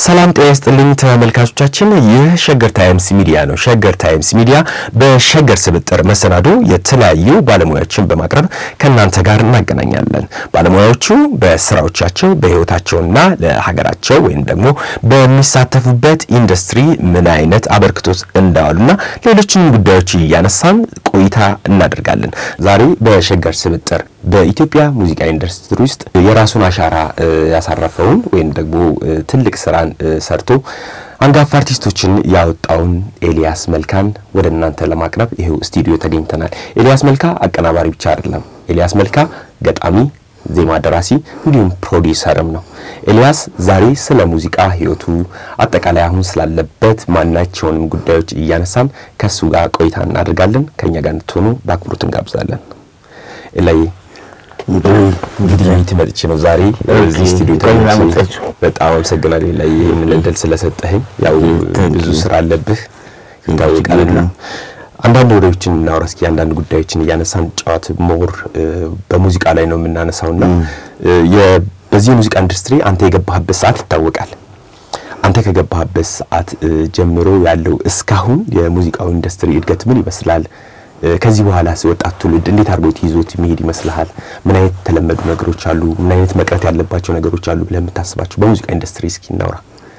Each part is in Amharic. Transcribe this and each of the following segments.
ሰላም ጤና ይስጥልኝ ተመልካቾቻችን፣ ይህ ሸገር ታይምስ ሚዲያ ነው። ሸገር ታይምስ ሚዲያ በሸገር ስብጥር መሰናዶ የተለያዩ ባለሙያዎችን በማቅረብ ከእናንተ ጋር እናገናኛለን። ባለሙያዎቹ በስራዎቻቸው በሕይወታቸውና ለሀገራቸው ወይም ደግሞ በሚሳተፉበት ኢንዱስትሪ ምን አይነት አበርክቶት እንዳዋሉና ሌሎችንም ጉዳዮች እያነሳን ቆይታ እናደርጋለን። ዛሬ በሸገር ስብጥር በኢትዮጵያ ሙዚቃ ኢንዱስትሪ ውስጥ የራሱን አሻራ ያሳረፈውን ወይም ደግሞ ትልቅ ስራን ሰርቶ አንጋፋ አርቲስቶችን ያወጣውን ኤልያስ መልካን ወደ እናንተ ለማቅረብ ይሄው ስቱዲዮ ተገኝተናል። ኤልያስ መልካ አቀናባሪ ብቻ አይደለም። ኤልያስ መልካ ገጣሚ፣ ዜማ ደራሲ እንዲሁም ፕሮዲሰርም ነው። ኤልያስ ዛሬ ስለ ሙዚቃ ህይወቱ፣ አጠቃላይ አሁን ስላለበት ማናቸውንም ጉዳዮች እያነሳን ከሱ ጋር ቆይታ እናደርጋለን። ከኛ ጋር እንድትሆኑ በአክብሮት እንጋብዛለን። ኤላይ እንግዲህ ትመጥቼ ነው ዛሬ እዚህ ስቱዲዮ ተገኝቼ በጣም አመሰግናለሁ ላይ ይህንን እድል ስለሰጠኸኝ። ያው ብዙ ስራ አለብህ ይታወቃልና አንዳንድ ወሬዎችን እናውራ እስኪ። አንዳንድ ጉዳዮችን እያነሳን ጨዋት ሞር በሙዚቃ ላይ ነው የምናነሳውና በዚህ የሙዚቃ ኢንዱስትሪ አንተ የገባህበት ሰዓት ይታወቃል። አንተ ከገባህበት ሰዓት ጀምሮ ያለው እስካሁን የሙዚቃው ኢንዱስትሪ እድገት ምን ይመስላል? ከዚህ በኋላ ወጣት ትውልድ እንዴት አድርጎት ይዞት መሄድ ይመስልሃል? ምን አይነት የተለመዱ ነገሮች አሉ? ምን አይነት መቅረት ያለባቸው ነገሮች አሉ ብለህ የምታስባቸው በሙዚቃ ኢንዱስትሪ እስኪ እናውራ።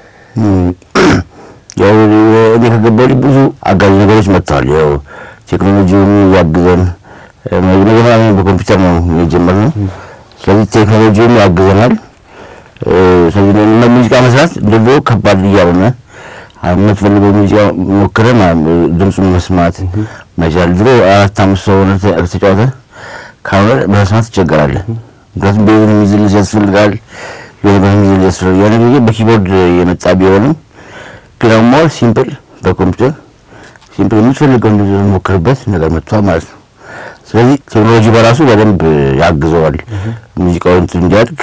ያው እኔ ከገባሁ ብዙ አጋዥ ነገሮች መጥተዋል። ያው ቴክኖሎጂውን ያግዘን መጀመሪያ በኮምፒውተር ነው የጀመርነው። ስለዚህ ቴክኖሎጂውን ያግዘናል። ስለዚህ ሙዚቃ መስራት ድሮ ከባድ እያሆነ የምትፈልገው ሙዚቃ ሞክረህ ድምፁን መስማት መቻል። ድሮ አራት አምስት ሰው ሆነህ ተጫወተህ ካልሆነ በመስማት ትቸገራለህ። ምክንያቱም ቤዝን የሚዝልስ ያስፈልጋል፣ የሆነ የሚዝል ያስፈልጋል። ያን ጊዜ በኪቦርድ የመጣ ቢሆንም ግን ደግሞ ሲምፕል በኮምፒውተር ሲምፕል የምትፈልገው ሞክርበት ነገር መጥቷል ማለት ነው። ስለዚህ ቴክኖሎጂ በራሱ በደንብ ያግዘዋል ሙዚቃው እንዲያድግ።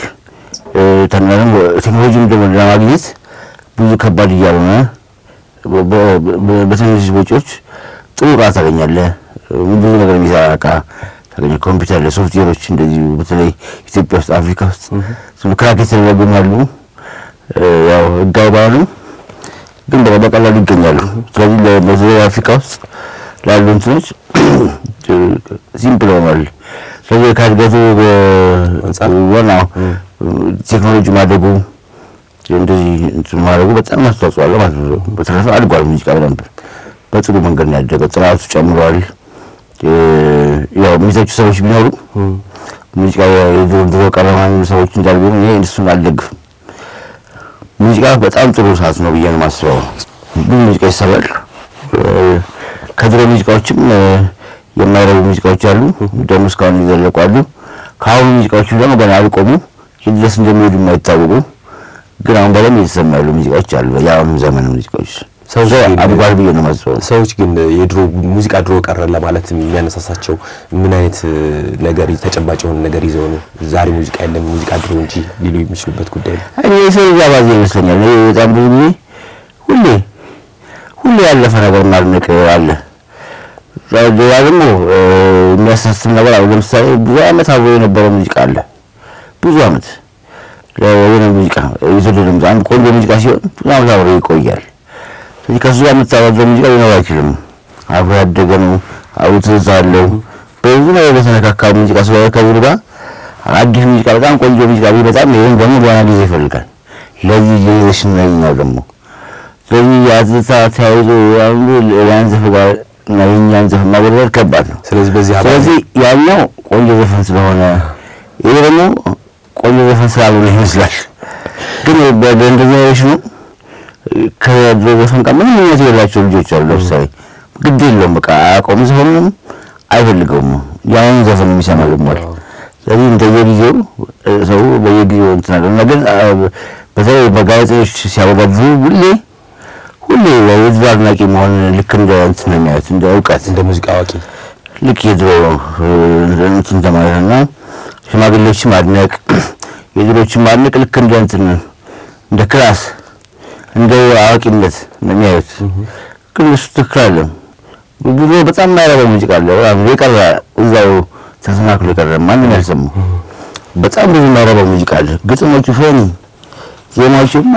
ቴክኖሎጂም ደግሞ ለማግኘት ብዙ ከባድ እያልሆነ በትንሽ ወጪዎች ጥሩ እቃ ታገኛለህ። ብዙ ነገር የሚሰራ እቃ ታገኛለህ። ኮምፒውተር ለሶፍትዌሮች እንደዚሁ በተለይ ኢትዮጵያ ውስጥ አፍሪካ ውስጥ ክራክ የተደረጉም አሉ። ያው ህጋዊ ባይሆኑም ግን በቀላሉ ይገኛሉ። ስለዚህ በዚህ አፍሪካ ውስጥ ላሉ እንትኖች ሲምፕል ሆኗል። ስለዚህ ከእድገቱ ዋናው ቴክኖሎጂ ማደጉ እንደዚህ እንትን ማድረጉ በጣም አስተዋጽኦ አለው ማለት ነው። በተረፈ አድጓል ሙዚቃ በደንብ በጥሩ መንገድ ነው ያደገው። ጥራቱ ጨምሯል። ያው የሚተቹ ሰዎች ቢኖሩ ሙዚቃ የድሮ ድሮ ቀረማ ሰዎች እንዳሉ ቢሆኑ ይሄ እሱን አልደግፍም። ሙዚቃ በጣም ጥሩ ሰዓት ነው ብዬ ነው የማስበው። ብዙ ሙዚቃ ይሰራል። ከድሮ ሙዚቃዎችም የማይረቡ ሙዚቃዎች አሉ፣ ደግሞ እስካሁን ይዘለቁ አሉ። ከአሁኑ ሙዚቃዎችም ደግሞ ገና አልቆሙ ድረስ እንደሚሄዱ የማይታወቁ ግን አሁን በደንብ እየተሰማ ያሉ ሙዚቃዎች አሉ። የአሁኑ ዘመን ሙዚቃዎች ሰው አድጓል ብዬ ነው የማስበው። ሰዎች ግን የድሮ ሙዚቃ ድሮ ቀረ ለማለት የሚያነሳሳቸው ምን አይነት ነገር ተጨባጭ የሆነ ነገር ይዘው ነው ዛሬ ሙዚቃ የለም ሙዚቃ ድሮ እንጂ ሊሉ የሚችሉበት ጉዳይ ነው? እኔ የሰው ልጅ አባዜ ይመስለኛል። እኔ በጣም ብዙ ጊዜ ሁሌ ሁሌ ያለፈ ነገር ማድነቅ አለ። ሌላ ደግሞ የሚያሳስብ ነገር አለ። ለምሳሌ ብዙ ዓመት አብሮ የነበረ ሙዚቃ አለ። ብዙ ዓመት የሆነ ሙዚቃ የተወደደ ሙዚቃ አንድ ቆንጆ ሙዚቃ ሲሆን ብዙ ዓመት አብሮ ይቆያል። ስለዚህ ከሱ ጋር የምታወዘው ሙዚቃ ሊኖር አይችልም። አብሮ ያደገ ነው። አብሮ ትዝታ አለው። በብዙ ነገር የተነካካ ሙዚቃ ስለሆነ ከብሩ ጋር አዲስ ሙዚቃ በጣም ቆንጆ ሙዚቃ ቢመጣም ይህም ደግሞ ገና ጊዜ ይፈልጋል። ለዚህ ጄኔሬሽን ነው ደግሞ ስለዚህ የትዝታ ተያይዞ አንዱ ያን ዘፈን ጋር እና የእኛን ዘፈን ማወዳደር ከባድ ነው። ስለዚህ በዚህ ስለዚህ ያኛው ቆንጆ ዘፈን ስለሆነ ይሄ ደግሞ ቆንጆ ዘፈን ስላልሆነ ይመስላል። ግን በእንደ ጄኔሬሽኑ ከድሮ ዘፈን ጋር ምንም አይነት የሌላቸው ልጆች አሉ። ለምሳሌ ግድ የለውም በቃ አያውቀውም፣ ዘፈኑንም አይፈልገውም። ያንን ዘፈን የሚሰማ ልሟል። ስለዚህ እንደየጊዜው ሰው በየጊዜው እንትን አለ እና ግን በተለይ በጋዜጦች ሲያወዳድሩ ሁሌ ሁሌ የድሮ አድናቂ መሆን ልክ እንደ እንትን ነው የሚያዩት፣ እንደ እውቀት እንደ ሙዚቃ አዋቂ ልክ የድሮ እንትን ተማለት እና ሽማግሌዎችን ማድነቅ የድሮችን ማድነቅ ልክ እንደ እንትን እንደ ክላስ እንደ አዋቂነት ነው የሚያዩት። ግን እሱ ትክክል አለም። ብዙ በጣም የማይረባ ሙዚቃ አለ። የቀረ እዛው ተሰናክሎ የቀረ ማንም ያልሰማው በጣም ብዙ የማይረባ ሙዚቃ አለ። ግጥሞቹ ፈኒ ዜማዎቹ የማይረቡ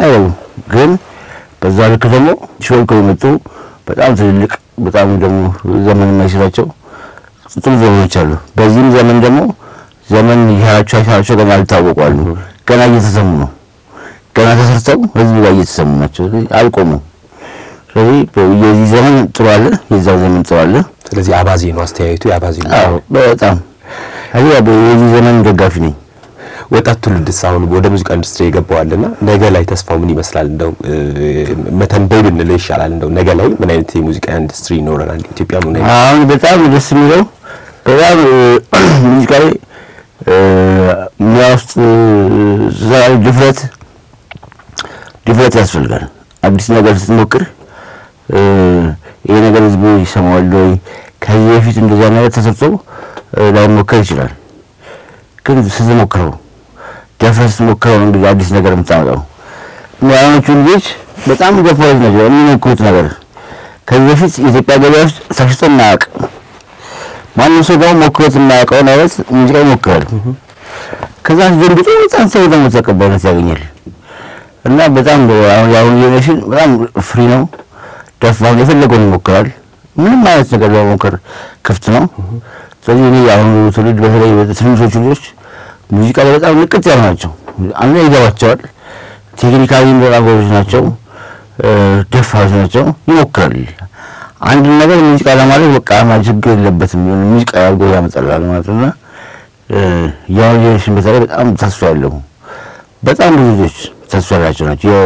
ግን በዛ ልክ ደግሞ ሾልከው የመጡ በጣም ትልልቅ በጣም ደግሞ ዘመን የማይሽራቸው ጥሩ ዘመኖች አሉ። በዚህም ዘመን ደግሞ ዘመን ይሻላቸው አይሻላቸው ገና አልታወቁ አሉ። ገና እየተሰሙ ነው። ገና ተሰርተው ህዝብ ጋር እየተሰሙ ናቸው። ስለዚህ አልቆሙም። ስለዚህ የዚህ ዘመን ጥሩ አለ፣ የዛ ዘመን ጥሩ አለ። ስለዚህ አባዜ ነው አስተያየቱ፣ የአባዜ ነው። አዎ በጣም አይ የዚህ ዘመን ደጋፊ ነኝ። ወጣት ትውልድስ አሁን ወደ ሙዚቃ ኢንዱስትሪ የገባዋልና ነገ ላይ ተስፋው ምን ይመስላል? እንደው መተንበይ ብንለው ይሻላል። እንደው ነገ ላይ ምን አይነት የሙዚቃ ኢንዱስትሪ ይኖረናል? ኢትዮጵያ ምን አይነት አሁን በጣም ደስ የሚለው በጣም ሙዚቃ ላይ ሙያ ውስጥ ዛሬ ድፍረት ድፍረት ያስፈልጋል። አዲስ ነገር ስትሞክር ይሄ ነገር ህዝቡ ይሰማዋል ወይ? ከዚህ በፊት እንደዚያ ነገር ተሰርቶ ላይሞከር ይችላል። ግን ስትሞክረው ደፍረህ ስትሞክረው ነው እንግዲህ አዲስ ነገር የምታመጣው። አሁኖቹ ልጆች በጣም ገፋዎች ናቸው የሚሞክሩት ነገር ከዚህ በፊት የኢትዮጵያ ገበያ ውስጥ ተሽጦ የማያውቅ ማንም ሰው ደግሞ ሞክሮት የማያውቀውን አይነት ሙዚቃ ይሞክራል። ከዛ ደንግጦ በጣም ሰው ደግሞ ተቀባይነት ያገኛል። እና በጣም አሁን የአሁኑ ጄኔሬሽን በጣም ፍሪ ነው፣ ደፋር ነው፣ የፈለገውን ይሞክራል። ምንም አይነት ነገር ለመሞከር ክፍት ነው። ስለዚህ እኔ የአሁኑ ትውልድ በተለይ ትንሾቹ ልጆች ሙዚቃ ላይ በጣም ንቅት ያሉ ናቸው። አንዱ ይገባቸዋል። ቴክኒካሊ በጣም ጎበዝ ናቸው፣ ደፋሮች ናቸው፣ ይሞክራል። አንድ ነገር ሙዚቃ ለማድረግ በቃ ችግር የለበትም የሆነ ሙዚቃ አድርጎ ያመጣላል ማለት ነው። እና የአሁኑ ጄኔሬሽን በተለይ በጣም ተስፋ ያለው በጣም ብዙ ልጆች ተስፋ ያላቸው ናቸው። ያው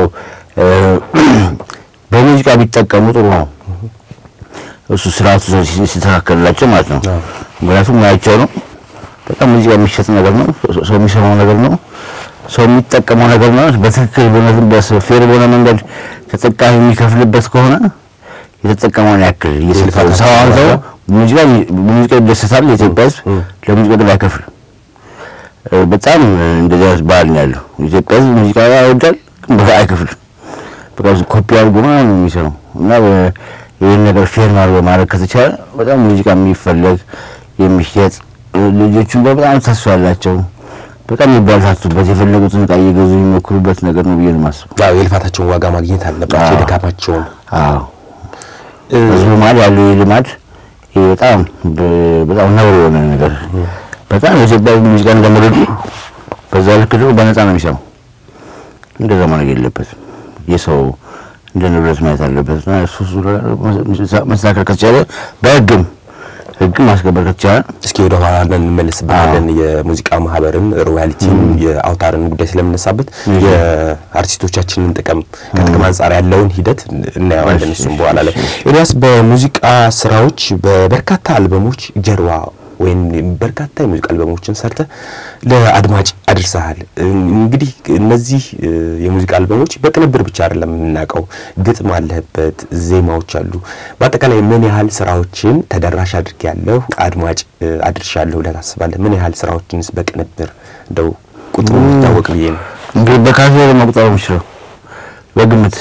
በሙዚቃ ቢጠቀሙ ጥሩ ነው። እሱ ስርዓቱ ሲስተካከልላቸው ማለት ነው። ምክንያቱም ሙያቸው ነው። በጣም ሙዚቃ የሚሸጥ ነገር ነው። ሰው የሚሰማው ነገር ነው። ሰው የሚጠቀመው ነገር ነው። በትክክል በእውነትም በፌር በሆነ መንገድ ተጠቃሚ የሚከፍልበት ከሆነ የተጠቀመውን ያክል እየሰጠው ሰው አሁን ሰው ሙዚቃ ሙዚቃ ይደሰታል። የኢትዮጵያ ሕዝብ ለሙዚቃ ደግሞ አይከፍልም። በጣም እንደዚያ ባህል ነው ያለው። ኢትዮጵያ ሕዝብ ሙዚቃ ያወዳል፣ ግን አይከፍልም። በቃ ኮፒ አድርጎ ምናምን ነው የሚሰራው እና ይህን ነገር ፌር ማድረግ ማድረግ ከተቻለ በጣም ሙዚቃ የሚፈለግ የሚሸጥ ልጆቹም በጣም ተስፋ ያላቸው በጣም የሚበረታቱበት የፈለጉትን ዕቃ እየገዙ የሚሞክሩበት ነገር ነው ብዬ ነው የማስበው። ያው የልፋታቸውን ዋጋ ማግኘት አለባቸው፣ የድካማቸውን። አዎ ህዝቡ መሀል ያለው ይህ ልማድ ይህ በጣም በጣም ነውር የሆነ ነገር በጣም የኢትዮጵያ ሙዚቃ እንደመረዱ በዛ ልክ ደግሞ በነፃ ነው የሚሰማው። እንደዛ ማድረግ የለበትም። የሰው እንደ ንብረት ማየት አለበት እና እሱ እሱ መስተካከል ከተቻለ በህግም ህግ ማስከበር ከተቻለ እስኪ ወደ ኋላ እንመለስበታለን። የሙዚቃ ማህበርን ሮያሊቲን የአውታርን ጉዳይ ስለምነሳበት የአርቲስቶቻችንን ጥቅም ከጥቅም አንጻር ያለውን ሂደት እናየዋለን። እሱም በኋላ ላይ ኤልያስ፣ በሙዚቃ ስራዎች በበርካታ አልበሞች ጀርባ ወይም በርካታ የሙዚቃ አልበሞችን ሰርተ ለአድማጭ አድርሰሃል። እንግዲህ እነዚህ የሙዚቃ አልበሞች በቅንብር ብቻ አይደለም የምናውቀው፣ ግጥም አለህበት፣ ዜማዎች አሉ። በአጠቃላይ ምን ያህል ስራዎችን ተደራሽ አድርጌያለሁ፣ አድማጭ አድርሻለሁ ብለህ ታስባለህ? ምን ያህል ስራዎችንስ በቅንብር እንደው ቁጥሩ የሚታወቅ ብዬ ነው። እንግዲህ በካሴት መቁጠር የምችለው በግምት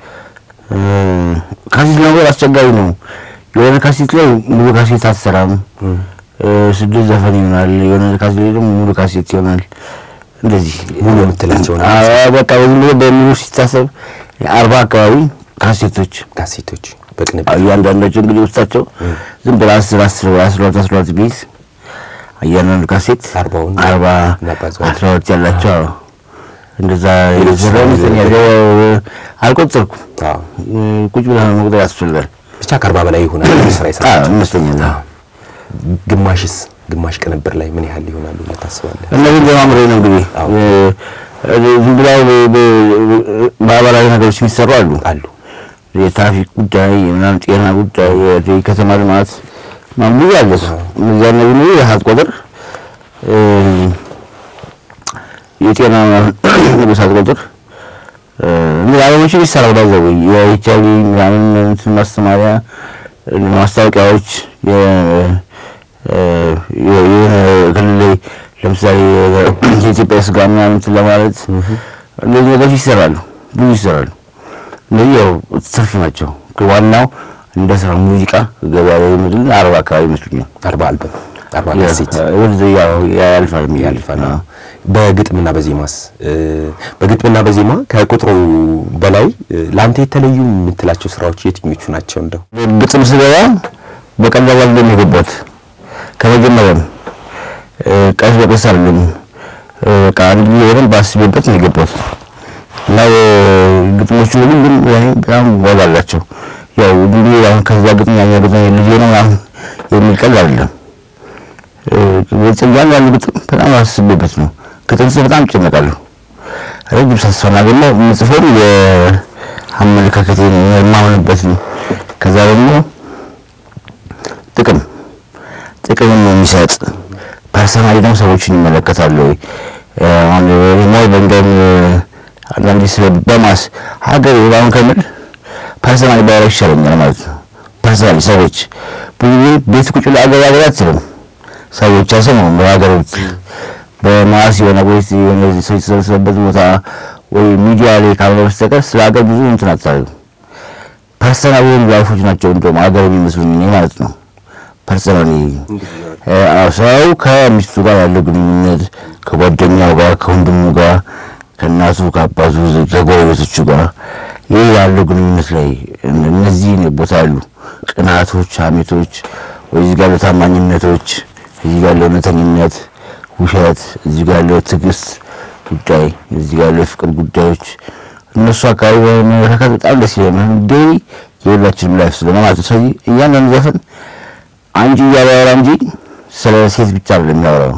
ካሴት ነገር አስቸጋሪ ነው። የሆነ ካሴት ላይ ሙሉ ካሴት አትሰራም። ስድስት ዘፈን ይሆናል። የሆነ ካሴት ላይ ደግሞ ሙሉ ካሴት ይሆናል። እንደዚህ ሙሉ የምትላቸው ነው በቃ ዝም ብሎ በሙሉ ሲታሰብ አርባ አካባቢ ካሴቶች ካሴቶች በቅንብር እያንዳንዳቸው እንግዲህ ውስጣቸው ዝም ብለህ አስር አስር አስራ ሁለት አስራ ሁለት ቢይዝ እያንዳንዱ ካሴት አርባውን አርባ እናባዛዋለን። አስራ ሁለት ያላቸው አዎ። እንደዛ የዘረ ይመስለኛል። አልቆጠርኩም። አዎ። ቁጭ ብለህ መቁጠር ያስፈልጋል ብቻ ከአርባ በላይ ይሆናል ስራ አዎ፣ የሰራቸው ይመስለኛል። አዎ። ግማሽስ ግማሽ ቅንብር ላይ ምን ያህል ይሆናሉ ብለህ ታስባለህ? እነዚህ በማምሬ ነው እንግዲህ አዎ። ዝም ብለው ማህበራዊ ነገሮች የሚሰሩ አሉ። አሉ የትራፊክ ጉዳይ ምናምን፣ ጤና ጉዳይ፣ የከተማ ልማት ምናምን ብዙ አለ። እነዚያ እነዚህ ነው የሀት ቁጥር የጤና ንጉስ ቁጥር እነዚህ አለሞችን ይሰራል። ባይዘው የኤች አይ ቪ ምናምን እንትን ማስተማሪያ ማስታወቂያዎች የሆነ ክልል ላይ ለምሳሌ የኢትዮጵያ ስጋ ምናምን እንትን ለማለት እነዚህ ነገሮች ይሰራሉ፣ ብዙ ይሰራሉ። እነዚህ ያው ትርፍ ናቸው። ዋናው እንደ ስራ ሙዚቃ ገበያ ላይ ምድል አርባ አካባቢ ይመስሉኛል። አርባ አልበም አርባና ሴት ወደ ያው ያልፋል ያልፋል። በግጥምና በዜማስ በግጥምና በዜማ ከቁጥሩ በላይ ለአንተ የተለዩ የምትላቸው ስራዎች የትኞቹ ናቸው? እንደው ግጥም ስገባ በቀላሉ አይደለም የገባሁት። ከመጀመሪያም ቀስ በቀስ አይደለም በቃ አንድ ጊዜ በደንብ አስቤበት ነው የገባሁት እና ግጥሞቹ ሁሉም ያኔ በጣም ዋጋ አላቸው። ያው እንዲህ አሁን ከዛ ግጥም ያኛው ግጥም ልጄ ነው ምናምን የሚል ቀልድ አይደለም። ጽያን ያሉ ግጥም በጣም አስቤበት ነው። ግጥም ጽፍ በጣም እጨነቃለሁ። ረጅም ሳስፋና ደግሞ የምጽፈው የአመለካከቴን የማምንበትን ከዛ ደግሞ ጥቅም ጥቅምን ነው የሚሰጥ ፐርሰናሊ ደግሞ ሰዎችን ይመለከታሉ ወይ አሁን ሞይ በእንደም አንዳንዴ ስለ በማስ ሀገር አሁን ከምል ፐርሰናሊ ባወራ ይሻለኛል ማለት ነው። ፐርሰናሊ ሰዎች ብዙ ቤት ቁጭ ብለህ አገር አገር አትልም። ሰዎች አይሰሙም። በሀገር ውስጥ በማስ የሆነ ወይ የሆነ ሰው የተሰበሰበበት ቦታ ወይ ሚዲያ ላይ ካልሆነ በስተቀር ስለ ሀገር ብዙ እንትን አታደርግም። ፐርሰናል የሆኑ ላይፎች ናቸው እንደውም ሀገር የሚመስሉኝ እኔ ማለት ነው። ፐርሰናሊ ሰው ከሚስቱ ጋር ያለው ግንኙነት ከጓደኛው ጋር ከወንድሙ ጋር ከእናቱ ከአባቱ ከጎረቤቶቹ ጋር ይህ ያለው ግንኙነት ላይ እነዚህ ቦታ ያሉ ቅናቶች፣ ሀሜቶች ወይ እዚህ ጋር ያለው ታማኝነቶች፣ እዚህ ጋር ያለው እውነተኝነት፣ ውሸት፣ እዚህ ጋር ያለው ትዕግስት ጉዳይ፣ እዚህ ጋር ያለው የፍቅር ጉዳዮች እነሱ አካባቢ መመለካከት በጣም ደስ ይለናል። ዴይ የሁላችንም ላይፍ ስለሆነ ማለት ነው። ስለዚህ እያንዳንዱ ዘፈን አንቺ እያለ ያወራ እንጂ ስለ ሴት ብቻ አይደለም የሚያወራው።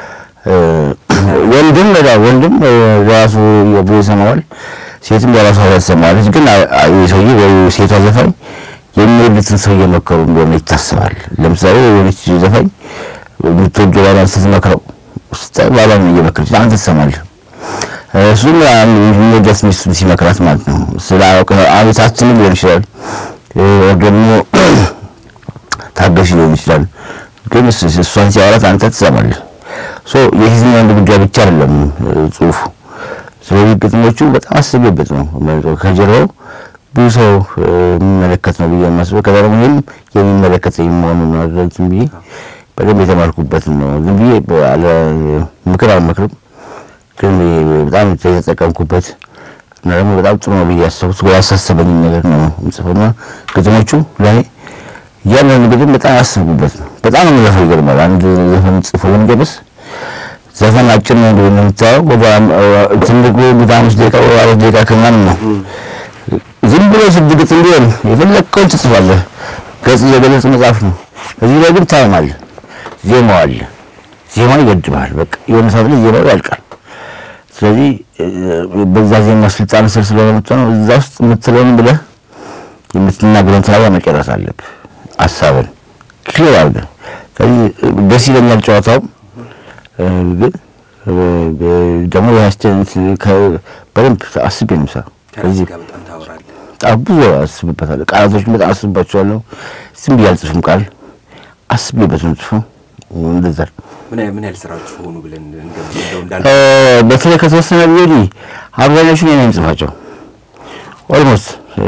ወንድም ሌላ ወንድም ራሱ ብሎ ይሰማዋል፣ ሴትም የራሷ ትሰማዋለች። ግን ሰውዬ ወይ ሴቷ ዘፋኝ የሚወዱትን ሰው እየመከሩ እንደሆነ ይታሰባል። ለምሳሌ የሆነች ዘፋኝ የምትወደው ባሏን ስትመክረው ስታይ ባሏን እየመከረች አንተ ትሰማለህ። እሱም የሚወዳት ሚስቱን ሲመክራት ማለት ነው። ስለ አቤታችንም ሊሆን ይችላል ደግሞ ታገሽ ሊሆን ይችላል። ግን እሷን ሲያወራት አንተ ትሰማለህ። ሶ የሴትና ወንድ ጉዳይ ብቻ አይደለም ጽሁፉ። ስለዚህ ግጥሞቹ በጣም አስቤበት ነው ከጀርባው ብዙ ሰው የሚመለከት ነው ብዬ የማስበው ከዛ ደግሞ ይህም የሚመለከተኝ መሆኑን ነው ዝም ብዬ በደንብ የተማርኩበትን ነው። ዝም ብዬ አለ ምክር አልመክርም፣ ግን በጣም የተጠቀምኩበት እና ደግሞ በጣም ጥሩ ነው ብዬ ያሰብኩት ያሳሰበኝ ነገር ነው የምጽፈውና ግጥሞቹ ለእኔ እያንዳንዱ ግጥም በጣም ያስብኩበት ነው። በጣም ነው የሚለፈው። ይገርማል። አንድ ዘፈን ጽፎ ለመጨረስ ዘፈን አጭር ነው እንደሆነ የምታየው ወደ ትልቁ ወደ አምስት ደቂቃ ወይ አራት ደቂቃ ከምናምን ነው። ዝም ብሎ ስድ ግጥም ቢሆን የፈለግከውን ትጽፋለህ። ገጽ የገለጽ መጽሐፍ ነው። እዚህ ላይ ግን ታይም አለ፣ ዜማው አለ። ዜማው ይገድብሃል። በቃ የሆነ ሰዓት ላይ ዜማው ያልቃል። ስለዚህ በዛ ዜማ ስልጣን ስር ስለሆነ የምትሆነው እዛ ውስጥ የምትለውን ብለህ የምትናገረውን ተናግረህ መጨረስ አለብህ። ሀሳብን ክሊር አድርገህ ስለዚህ ደስ ይለኛል ጨዋታው ግን ደግሞ በደንብ አስቤ ነው የምሰራው። ስለዚህ ብዙ አስብበታለሁ። ቃላቶችን በጣም አስብባቸዋለሁ። ዝም ብዬ አልጽፍም። ቃል አስቤበት ነው ጽፈው እንደዛ ምን ያህል ስራዎች ሆኑ ብለን በተለይ ከተወሰነ ጊዜ ወዲህ አብዛኞቹን እኔ ነኝ የምጽፋቸው ኦልሞስት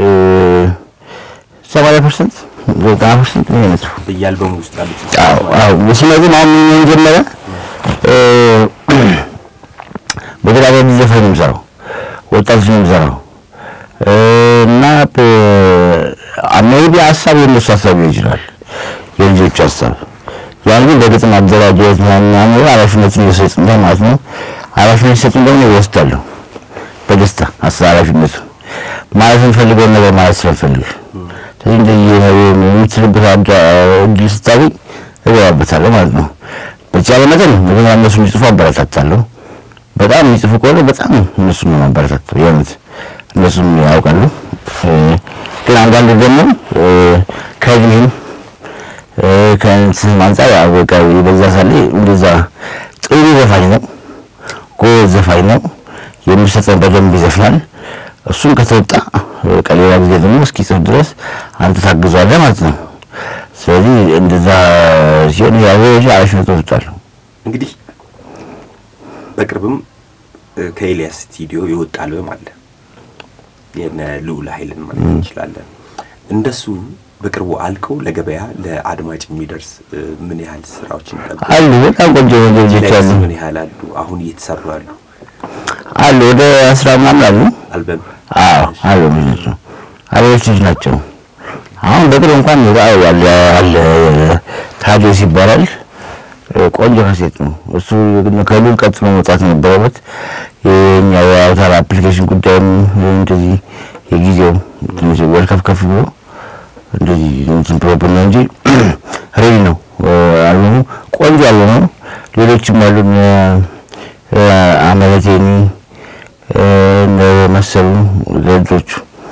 ሰማንያ ፐርሰንት ዘጠና ፐርሰንት እኔ ነኝ የምጽፈው በየአልበሙ ውስጥ ያሉት ስለዚህ አሁን ምን ጀመረ በተደጋጋሚ ዘፈን ነው የምሰራው፣ ወጣቶች ነው የምሰራው እና ሜይቢ ሀሳብ የእነሱ ሀሳብ ሊሆን ይችላል፣ የልጆቹ ሀሳብ ያን ግን በግጥም አደራጀት ምናምን ኃላፊነቱን እየሰጡኝ ማለት ነው። ኃላፊነት ሲሰጡኝ ደግሞ ይወስዳለሁ በደስታ ሀሳብ ኃላፊነቱ ማለት የምፈልገውን ነገር ማለት ስለምፈልግ ስለዚህ እንደዚህ የምትልበት እድል ስታገኝ እገባበታለሁ ማለት ነው። በተቻለ መጠን መጀመሪያ እነሱ እንዲጽፉ አበረታታለሁ። በጣም የሚጽፉ ከሆነ በጣም እነሱን ነው ማበረታታው። የእውነት እነሱም ያውቃሉ። ግን አንዳንዱ ደግሞ ከዚህም ከእንትን አንጻር በቃ በዛ ሳለ እንደዛ ጥሩ ዘፋኝ ነው፣ ጎበዝ ዘፋኝ ነው፣ የሚሰጠን በደንብ ይዘፍናል። እሱም ከተወጣ በቃ ሌላ ጊዜ ደግሞ እስኪጽፍ ድረስ አንተ ታግዟለህ ማለት ነው። ስለዚህ እንደዛ ሲሆን ያው ኃላፊነት ወስዳለሁ። እንግዲህ በቅርብም ከኤልያስ ስቱዲዮ የወጣ አልበም አለ የነ ልዑል ኃይልን ማለት እንችላለን። እንደሱ በቅርቡ አልቀው ለገበያ ለአድማጭ የሚደርስ እ፣ ምን ያህል ስራዎችን ይጠብቃል? አሉ በጣም ቆንጆ ቆንጆ ልጆች አሉ ምን ያህል አሉ? አሁን እየተሰሩ አሉ? አሉ ወደ አስራ ምናምን አሉ። አልበም አዎ አሉ ልጆች ነው አሪዎች ልጅ ናቸው። አሁን በቅርብ እንኳን አለ አለ ታዲዮስ ይባላል እ፣ ቆንጆ ካሴት ነው እሱ። ግን ከሉል ቀጥሎ መውጣት ነበረበት። የኛ የአውታር አፕሊኬሽን ጉዳይም እንደዚህ የጊዜው ትንሽ ወልከፍ ከፍ ብሎ እንደዚህ እንትን ፕሮብለም ነው እንጂ ሬዲ ነው እ፣ አልበሙ ቆንጆ አልበም ነው። ሌሎችም አሉ እነ እ፣ አመለቴኒ እ፣ እነ መሰሉ ዘጆቹ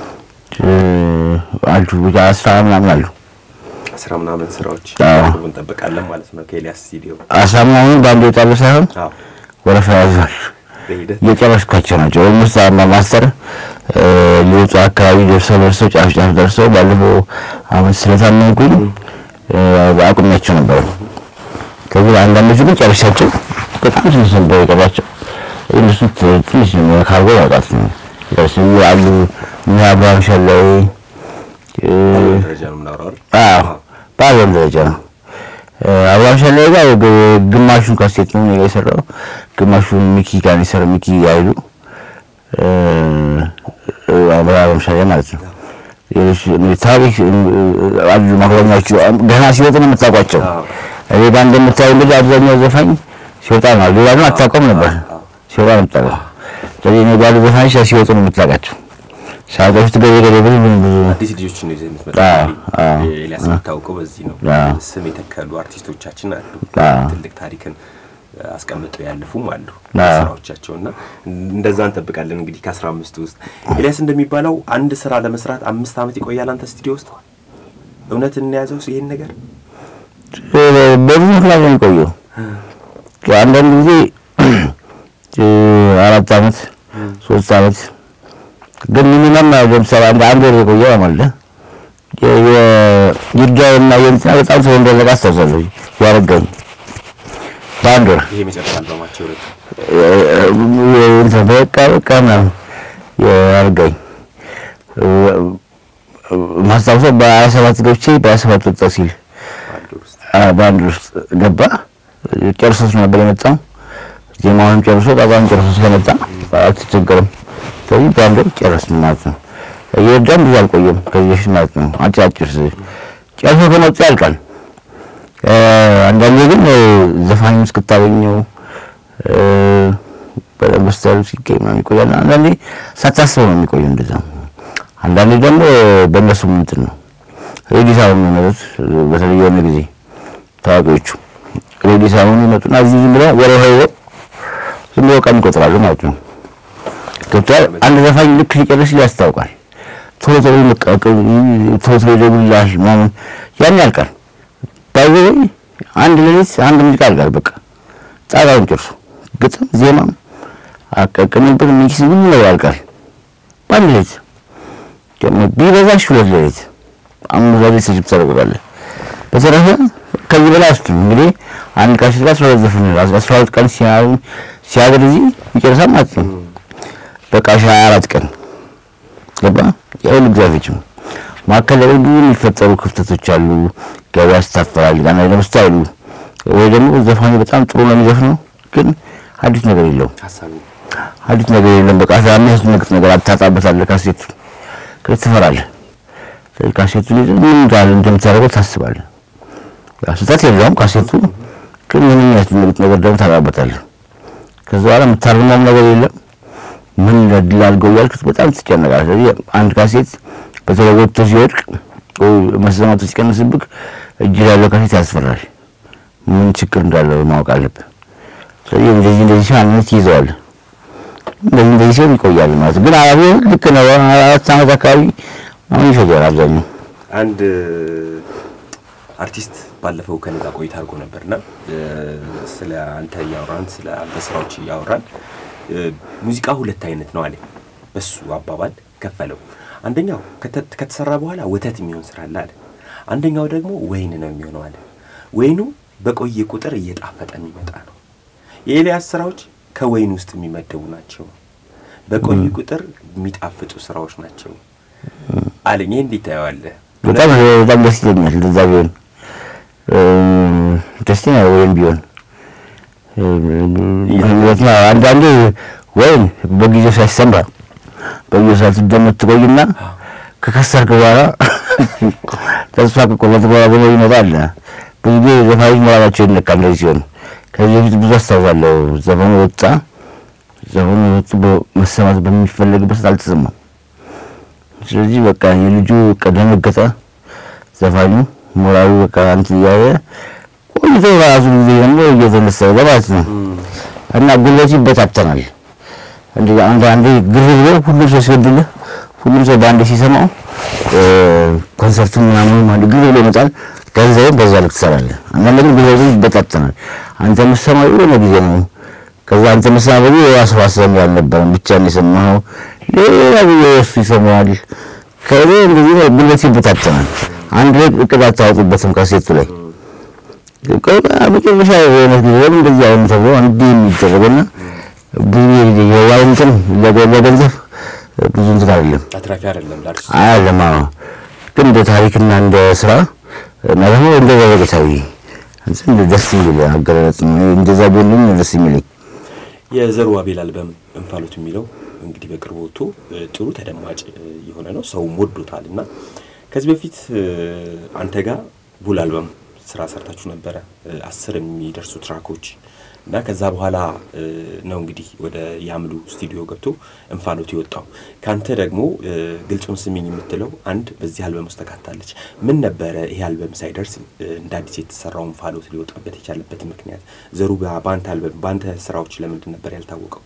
አሉ ብቻ አስራ ምናምን አሉ። አስራ ምናምን ስራዎች አዎ። እንጠብቃለን ማለት ነው ከኤልያስ ስቱዲዮ። አስራ ምናምን በአንድ የወጣሉ ሳይሆን አዎ ወረፋ ያዟል። በሂደት እየጨረስኳቸው ናቸው። ኦልሞስት አማ ማስተር እ፣ ሊወጡ አካባቢ ደርሰው ደርሰው ጫፍ ጫፍ ደርሰው ባለፈው አመት ስለታመምኩኝ እ፣ አቁሜያቸው ነበረ። ከዚህ አንዳንዶቹ ግን ጨርሻቸው በጣም ትንሽ ነበር የቀራቸው። እነሱ ት- ትንሽ ካርጎ ማውጣት ነው ደርስ አሉ እነ አብርሃም ሸላይ እ፣ በምን ደረጃ ነው የምናወራው አይደል? አዎ በአለም ደረጃ ነው። አብርሃም ሸላይ ጋር ግ- ግማሹን ካሴት ነው እኔ ጋር የሰራው፣ ግማሹን ሚኪ ጋር ነው የሰራው። ሚኪ አይሉ እ፣ እ፣ አብርሃም ሸላይ ማለት ነው። ሌሎች ታሪክ እ፣ አሉ ማክረኛዎቹ ገና ሲወጡ ነው የምታውቋቸው። አዎ። እኔ ጋር እንደምታየው እንግዲህ አብዛኛው ዘፋኝ ሲወጣ ነው። ሌላ ግን አታውቀውም ነበር፣ አዎ። ሲወጣ ነው የምታውቀው። ስለዚህ እኔ ባሉ ዘፋኞች ሲወጡ ነው የምታውቃቸው። ሳገፍት ገበ ገበ ብዙ ብዙ አዲስ ልጆችን ነው ይዘህ የምትመጣው። አዎ፣ እንግዲህ አዎ። ኤልያስ የሚታወቀው በዚህ ነው። አዎ። ስም የተከሉ አርቲስቶቻችን አሉ። አዎ። ትልቅ ታሪክን አስቀምጠው ያለፉም አሉ አዎ። ስራዎቻቸው እና እንደዛ እንጠብቃለን። እንግዲህ ከአስራ አምስቱ ውስጥ ኤልያስ እንደሚባለው አንድ ስራ ለመስራት አምስት ዓመት ይቆያል። አንተ ስቱዲዮ ውስጥ እውነት እንያዘው ይሄን ነገር በብዙ ምክንያት ነው የሚቆየው። አንዳንድ ጊዜ እ፣ አራት አመት ሶስት አመት ግን ሚኒመም ለምሳሌ አንድ አንድ ወር የቆየ ማለት ነው። የ- የ- ይርዳውና የእንትና በጣም ሰው እንደለቃ አስታውሳለሁ። ያረጋኝ በአንድ ወር ይሄ መጨረሻ አልበማቸው ሁለቱ እንትን በቃ በቃ ምናምን ያረጋኝ ማስታውሰው በሀያ ሰባት ገብቼ በሀያ ሰባት ወጣ ሲል አንድ ወር ውስጥ አ- በአንድ ውስጥ ገባ። ጨርሶት ነበር የመጣው። ዜማውንም ጨርሶ ጣጣም ጨርሶ ስለመጣ አልተቸገረም። ስለዚህ በአንድ ወር ጨረስን ማለት ነው። የወዳም ብዙ አልቆየም ከዚህ በፊት ማለት ነው። አጭር ስ- ጨርሶ ከመጡ ያልቃል። እ፣ አንዳንዴ ግን እ፣ ዘፋኙን እስክታገኘው እ፣ በደንብ ስታይሉ ሲገኝ ምናምን ይቆያል። አንዳንዴ ሳታስበው ነው የሚቆየው እንደዛ። አንዳንዴ ደግሞ በእነሱ እንትን ነው ሬዲ ሳይሆኑ ነው የሚመጡት። በተለይ የሆነ ጊዜ ታዋቂዎቹ ሬዲ ሳይሆኑ ይመጡና እዚህ ዝም ብለው ወረ ሆይ ዝም ብለው ቀን ይቆጥራሉ ማለት ነው። ገብቶሃል? አንድ ዘፋኝ ልክ ሊጨርስ ያስታውቃል። ቶሎ ቶሎ ይመቃቀል፣ ቶሎ ቶሎ ይደውልልሃል ምናምን ያን ያልቃል። ባይዘ አንድ ሌሊት አንድ ሙዚቃ ያልቃል። በቃ ጣጣውን ጨርሶ ግጥም ዜማም አቀቅንበት ሚክስ ምን ነው ያልቃል በአንድ ሌሊት ደግሞ ቢበዛሽ ሁለት ሌሊት አምስት ሌሊት ስጅብ ታደርጋለህ። በተረፈ ከዚህ በላይ አስቱም እንግዲህ አንድ ቃል ሲል አስራ ሁለት ዘፈን ነው። አስራ ሁለት ቀን ሲያዩ ሲያገር እዚህ ይጨርሳል ማለት ነው። በቃ ሀያ አራት ቀን ገባ። የሁሉ ግዛፎችም መካከል ላይ ብዙ የሚፈጠሩ ክፍተቶች አሉ። ገበያ ያስታፈራል። ጋና ደግሞ ስታይሉ ወይ ደግሞ ዘፋኙ በጣም ጥሩ ነው የሚዘፍነው፣ ግን አዲስ ነገር የለውም። ሀሳቡ አዲስ ነገር የለም። በቃ የሚያስደነግጥ ነገር አታጣበታለህ። ካሴቱ ከዚህ ትፈራለህ። ስለዚህ ካሴቱን ይዘህ ምን እንዳለ እንደምታደርገው ታስባለህ። ያው ስህተት የለውም ካሴቱ፣ ግን ምንም የሚያስደነግጥ ነገር ደግሞ ታጣበታለህ። ከዛ በኋላ የምታርመውም ነገር የለም። ምን ለድል አድርገው እያልክ በጣም ትጨነቃለህ። ስለዚህ አንድ ካሴት በተለይ ወጥቶ ሲወድቅ ወይ መሰማቱ ሲቀንስብህ እጅ ላይ ያለው ካሴት ያስፈራል። ምን ችግር እንዳለው ማወቅ አለብህ። ስለዚህ እንደዚህ እንደዚህ ሲሆን አንድነት ይይዘዋል። እንደዚህ እንደዚህ ሲሆን ይቆያል ማለት ነው። ግን አራቢ ልክ ነው። አራት ዓመት አካባቢ አሁን ይፈጃል አብዛኛው። አንድ አርቲስት ባለፈው ከኔ ጋር ቆይታ አድርጎ ነበርና እ፣ ስለ አንተ እያወራን ስለ አንተ ስራዎች እያወራን እ፣ ሙዚቃ ሁለት አይነት ነው አለ። በሱ አባባል ከፈለው። አንደኛው ከተ- ከተሰራ በኋላ ወተት የሚሆን ስራ አለ አለ። አንደኛው ደግሞ ወይን ነው የሚሆነው አለ። ወይኑ በቆየ ቁጥር እየጣፈጠ የሚመጣ ነው። የኤልያስ ስራዎች ከወይን ውስጥ የሚመደቡ ናቸው። በቆዩ ቁጥር የሚጣፍጡ ስራዎች ናቸው አለኝ። ይህ እንዴት ታየዋለህ? በጣም በጣም ደስ ይለኛል። እንደዛ ቢሆን ደስ ነው ወይም ቢሆን ምክንያቱም አንዳንዴ ወይም በጊዜው ሳይሰማ በጊዜው ሳትደመጥ ትቆይና ከከሰርክ በኋላ ተስፋ ከቆረጥ በኋላ ደግሞ ይመጣል። ብዙ ጊዜ ዘፋኞች ሞራላቸው ይነካል እንደዚህ ሲሆን። ከዚህ በፊት ብዙ አስታውሳለሁ። ዘፈኑ ወጣ፣ ዘፈኑ ወጡ መሰማት በሚፈለግበት ሰዓት አልተሰማም። ስለዚህ በቃ የልጁ ደነገጠ። ዘፋኙ ሞራሉ በቃ እንትን እያለ ቆይቶ ራሱ ጊዜ ደግሞ እየተነሳ ማለት ነው እና ጉልበቱ ይበታተናል። እንደ አንድ አንዴ ግር ብሎ ሁሉም ሰው ሲወድልህ ሁሉም ሰው በአንድ ሲሰማው ኮንሰርቱ ምናምን አንድ ግር ብሎ ይመጣል። ገንዘብም በዛ ልክ ትሰራለህ። አንዳንድ ግን ጉልበቱ ይበታተናል። አንተ የምትሰማው የሆነ ጊዜ ነው። ከዛ አንተ የምትሰማው በጊዜ የራሱ ሀሳብ ያልነበረም ብቻ ነው የሰማኸው። ሌላ ጊዜ እሱ ይሰማዋል። ከዚ እንደዚህ ነው ጉልበት ይበታተናል። አንድ ላይ እቅድ አታወጡበትም ካሴቱ ላይ መጨረሻ የሆነ ጊዜ ለምን እንደዚህ አይነት ተብሎ እንዲህ የሚደረገና ብዙ የዋይንትን ለገንዘብ ብዙ እንትን አይደለም አትራፊ አይደለም ላርስ አይደለም። አዎ ግን እንደ ታሪክና እንደ ስራ እና ደግሞ እንደ ዘበገታዊ እንትን ደስ የሚል አገላለጽ ነው። እንደዛ ቢሆንም ደስ የሚለኝ የዘሩ አቤል አልበም እንፋሎት የሚለው እንግዲህ በቅርቡ ወጥቶ ጥሩ ተደማጭ የሆነ ነው፣ ሰውም ወዶታል እና ከዚህ በፊት አንተ ጋር ቡል አልበም ስራ ሰርታችሁ ነበረ አስር የሚደርሱ ትራኮች እና ከዛ በኋላ ነው እንግዲህ ወደ ያምሉ ስቱዲዮ ገብቶ እንፋሎት የወጣው። ከአንተ ደግሞ ግልጹን ስሚኝ የምትለው አንድ በዚህ አልበም ውስጥ ተካታለች። ምን ነበረ ይሄ አልበም ሳይደርስ እንደ አዲስ የተሰራው እንፋሎት ሊወጣበት የቻለበት ምክንያት? ዘሩ በአንተ አልበም በአንተ ስራዎች ለምንድን ነበር ያልታወቀው?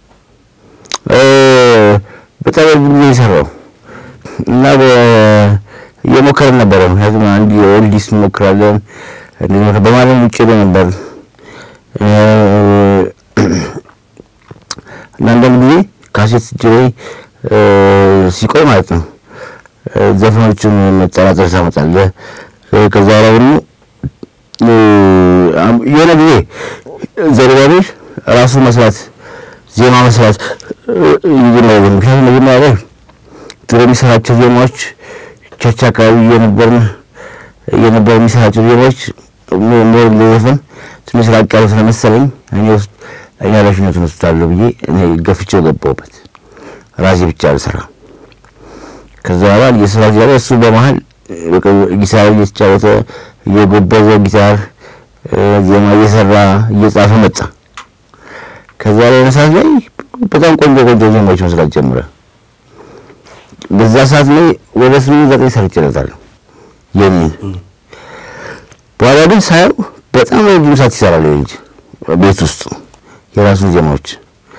በጣም ጊዜ የሰራው እና እየሞከርን ነበረ። ምክንያቱም አንድ የኦልዲስ እንሞክራለን በማለም ውጭ ነበር እና አንዳንድ ጊዜ ካሴት እጅ ላይ ሲቆይ ማለት ነው ዘፈኖቹን መጠራጠር ታመጣለህ። ከዛ በኋላ ደግሞ የሆነ ጊዜ ዘሩባቤል ራሱ መስራት ዜማ መስራት ይጀምራል። ምክንያቱም መጀመሪያ ላይ ድሮ የሚሰራቸው ዜማዎች ቸርች አካባቢ እየነበርን እየነበረ የሚሰራቸው ዜማዎች ሞር ለዘፈን ትንሽ ራቅ ያሉ ስለመሰለኝ እኔ ውስጥ እኔ ኃላፊነቱን ወስዳለሁ ብዬ እኔ ገፍቼው ገባሁበት። ራሴ ብቻ አልሰራ። ከዛ በኋላ እየሰራ እያለ እሱ በመሀል ጊታር እየተጫወተ እየጎበዘ ጊታር ዜማ እየሰራ እየጻፈ መጣ። ከዛ ላይ ሰዓት ላይ በጣም ቆንጆ ቆንጆ ዜማዎች መስራት ጀምረ። በዛ ሰዓት ላይ ወደ ስምንት ዘጠኝ ሰርቼለታለሁ የኔ በኋላ ግን ሳየው በጣም ረጅም ሰዓት ይሰራል ልጅ ቤት ውስጥ የራሱን ዜማዎች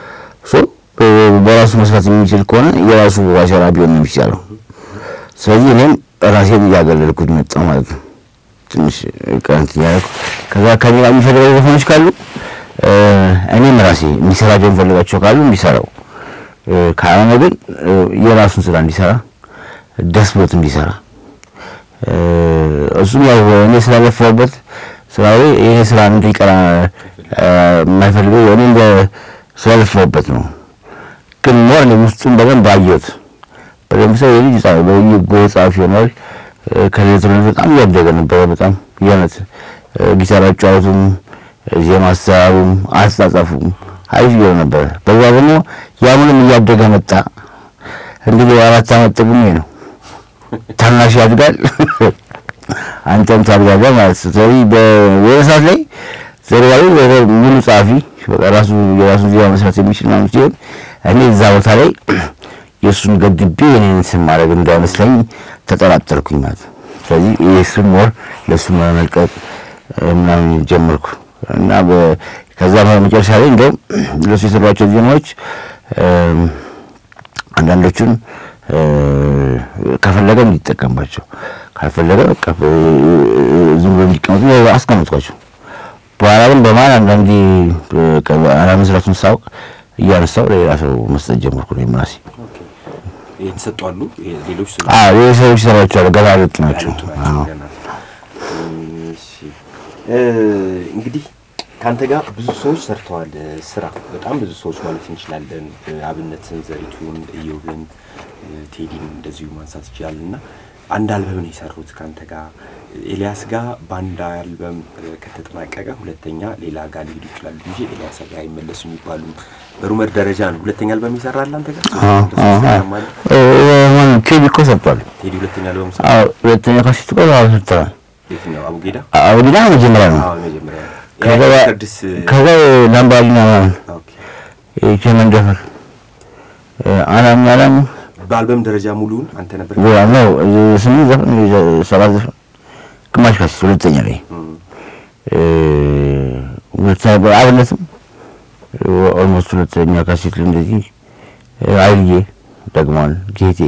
በራሱ መስራት የሚችል ከሆነ የራሱ ባሸራ ቢሆን ነው የሚቻለው። ስለዚህ እኔም ራሴን እያገለልኩት መጣ ማለት ነው። ትንሽ ቀንት እያደረኩ ከዛ ከኔ ጋር የሚፈልገው ዘፈኖች ካሉ እኔም ራሴ እንዲሰራቸው የሚፈልጋቸው ካሉ እንዲሰራው፣ ካልሆነ ግን የራሱን ስራ እንዲሰራ ደስ ብሎት እንዲሰራ እሱም ያው እኔ ስላለፈበት ስራዊ ይሄ ስራ እንዲቀራ የማይፈልገው እኔ እንደ ስላለፈበት ነው። ግን ሞር እኔ ውስጡን በደንብ አየሁት። በደንብ ሰው የልጅ ጻ በጎ ጻፊ ይሆናል። ከሌትሮን በጣም እያደገ ነበረ። በጣም የእውነት ጊታር አጫወቱም፣ ዜማ አሰራሩም፣ አስተጻጻፉም አሪፍ እየሆነ ነበረ። በዛ ደግሞ ያምንም እያደገ መጣ። እንግዲህ አራት አመት ጥቅሜ ነው። ታናሽ ያድጋል አንተም ታድጋለህ ማለት ነው። ስለዚህ በወደ ሰዓት ላይ ዘርባዊ ሙሉ ጸሐፊ ራሱ የራሱ ዜማ መስራት የሚችል ማለት ሲሆን እኔ እዛ ቦታ ላይ የእሱን ገድቤ የኔን ስም ማድረግ እንዳይመስለኝ ተጠራጠርኩኝ ማለት ነው። ስለዚህ የእሱን ሞር ለእሱ መመልቀቅ ምናምን ጀመርኩ እና ከዛ መጨረሻ ላይ እንደውም ለእሱ የሰሯቸው ዜማዎች አንዳንዶቹን ከፈለገ እንዲጠቀምባቸው ካልፈለገ ዝም ብሎ እንዲቀመጡ አስቀምጧቸው። በኋላ ግን በመሀል አንዳንዴ አለመስራቱን ሳውቅ እያነሳው ለሌላ ሰው መስጠት ጀመርኩ። ነው ራሴ የተሰጡ አሉ። ሌሎች ሌሎች ሰዎች ይሰሯቸዋል። ገና ልጥ ናቸው። እንግዲህ ከአንተ ጋር ብዙ ሰዎች ሰርተዋል ስራ በጣም ብዙ ሰዎች ማለት እንችላለን። አብነትን፣ ዘሪቱን፣ እዮብን፣ ቴዲን እንደዚሁ ማንሳት ይችላል እና አንድ አልበም ነው የሰሩት ከአንተ ጋር ኤልያስ ጋር በአንድ አልበም ከተጠናቀቀ ሁለተኛ ሌላ ጋር ሊሄዱ ይችላሉ እንጂ ኤልያስ ጋር አይመለሱ የሚባሉ በሩመር ደረጃ ነው። ሁለተኛ አልበም ይሰራል አንተ ጋር ቴዲ እኮ ሰርቷል። ቴዲ ሁለተኛ አልበም ሰ አዎ ሁለተኛ ካሴት እኮ አዎ ሰርተዋል። የትኛው አቡጌዳ? አቡጊዳ መጀመሪያ ነው። አዎ መጀመሪያ ከዛ ቅድስ ከዛ ላምባዲና ምናምን ኦኬ። የቸመን ደፈር አላም አላም በአልበም ደረጃ ሙሉውን አንተ ነበር ነው ስምንት ዘፈን ሰባት ዘፈን ግማሽ ካሴት ሁለተኛ ላይ እም፣ ሁለተኛ በአብነትም ኦልሞስት ሁለተኛ ካሴት ላይ እንደዚህ አይልዬ ደግሟል። ጌቴ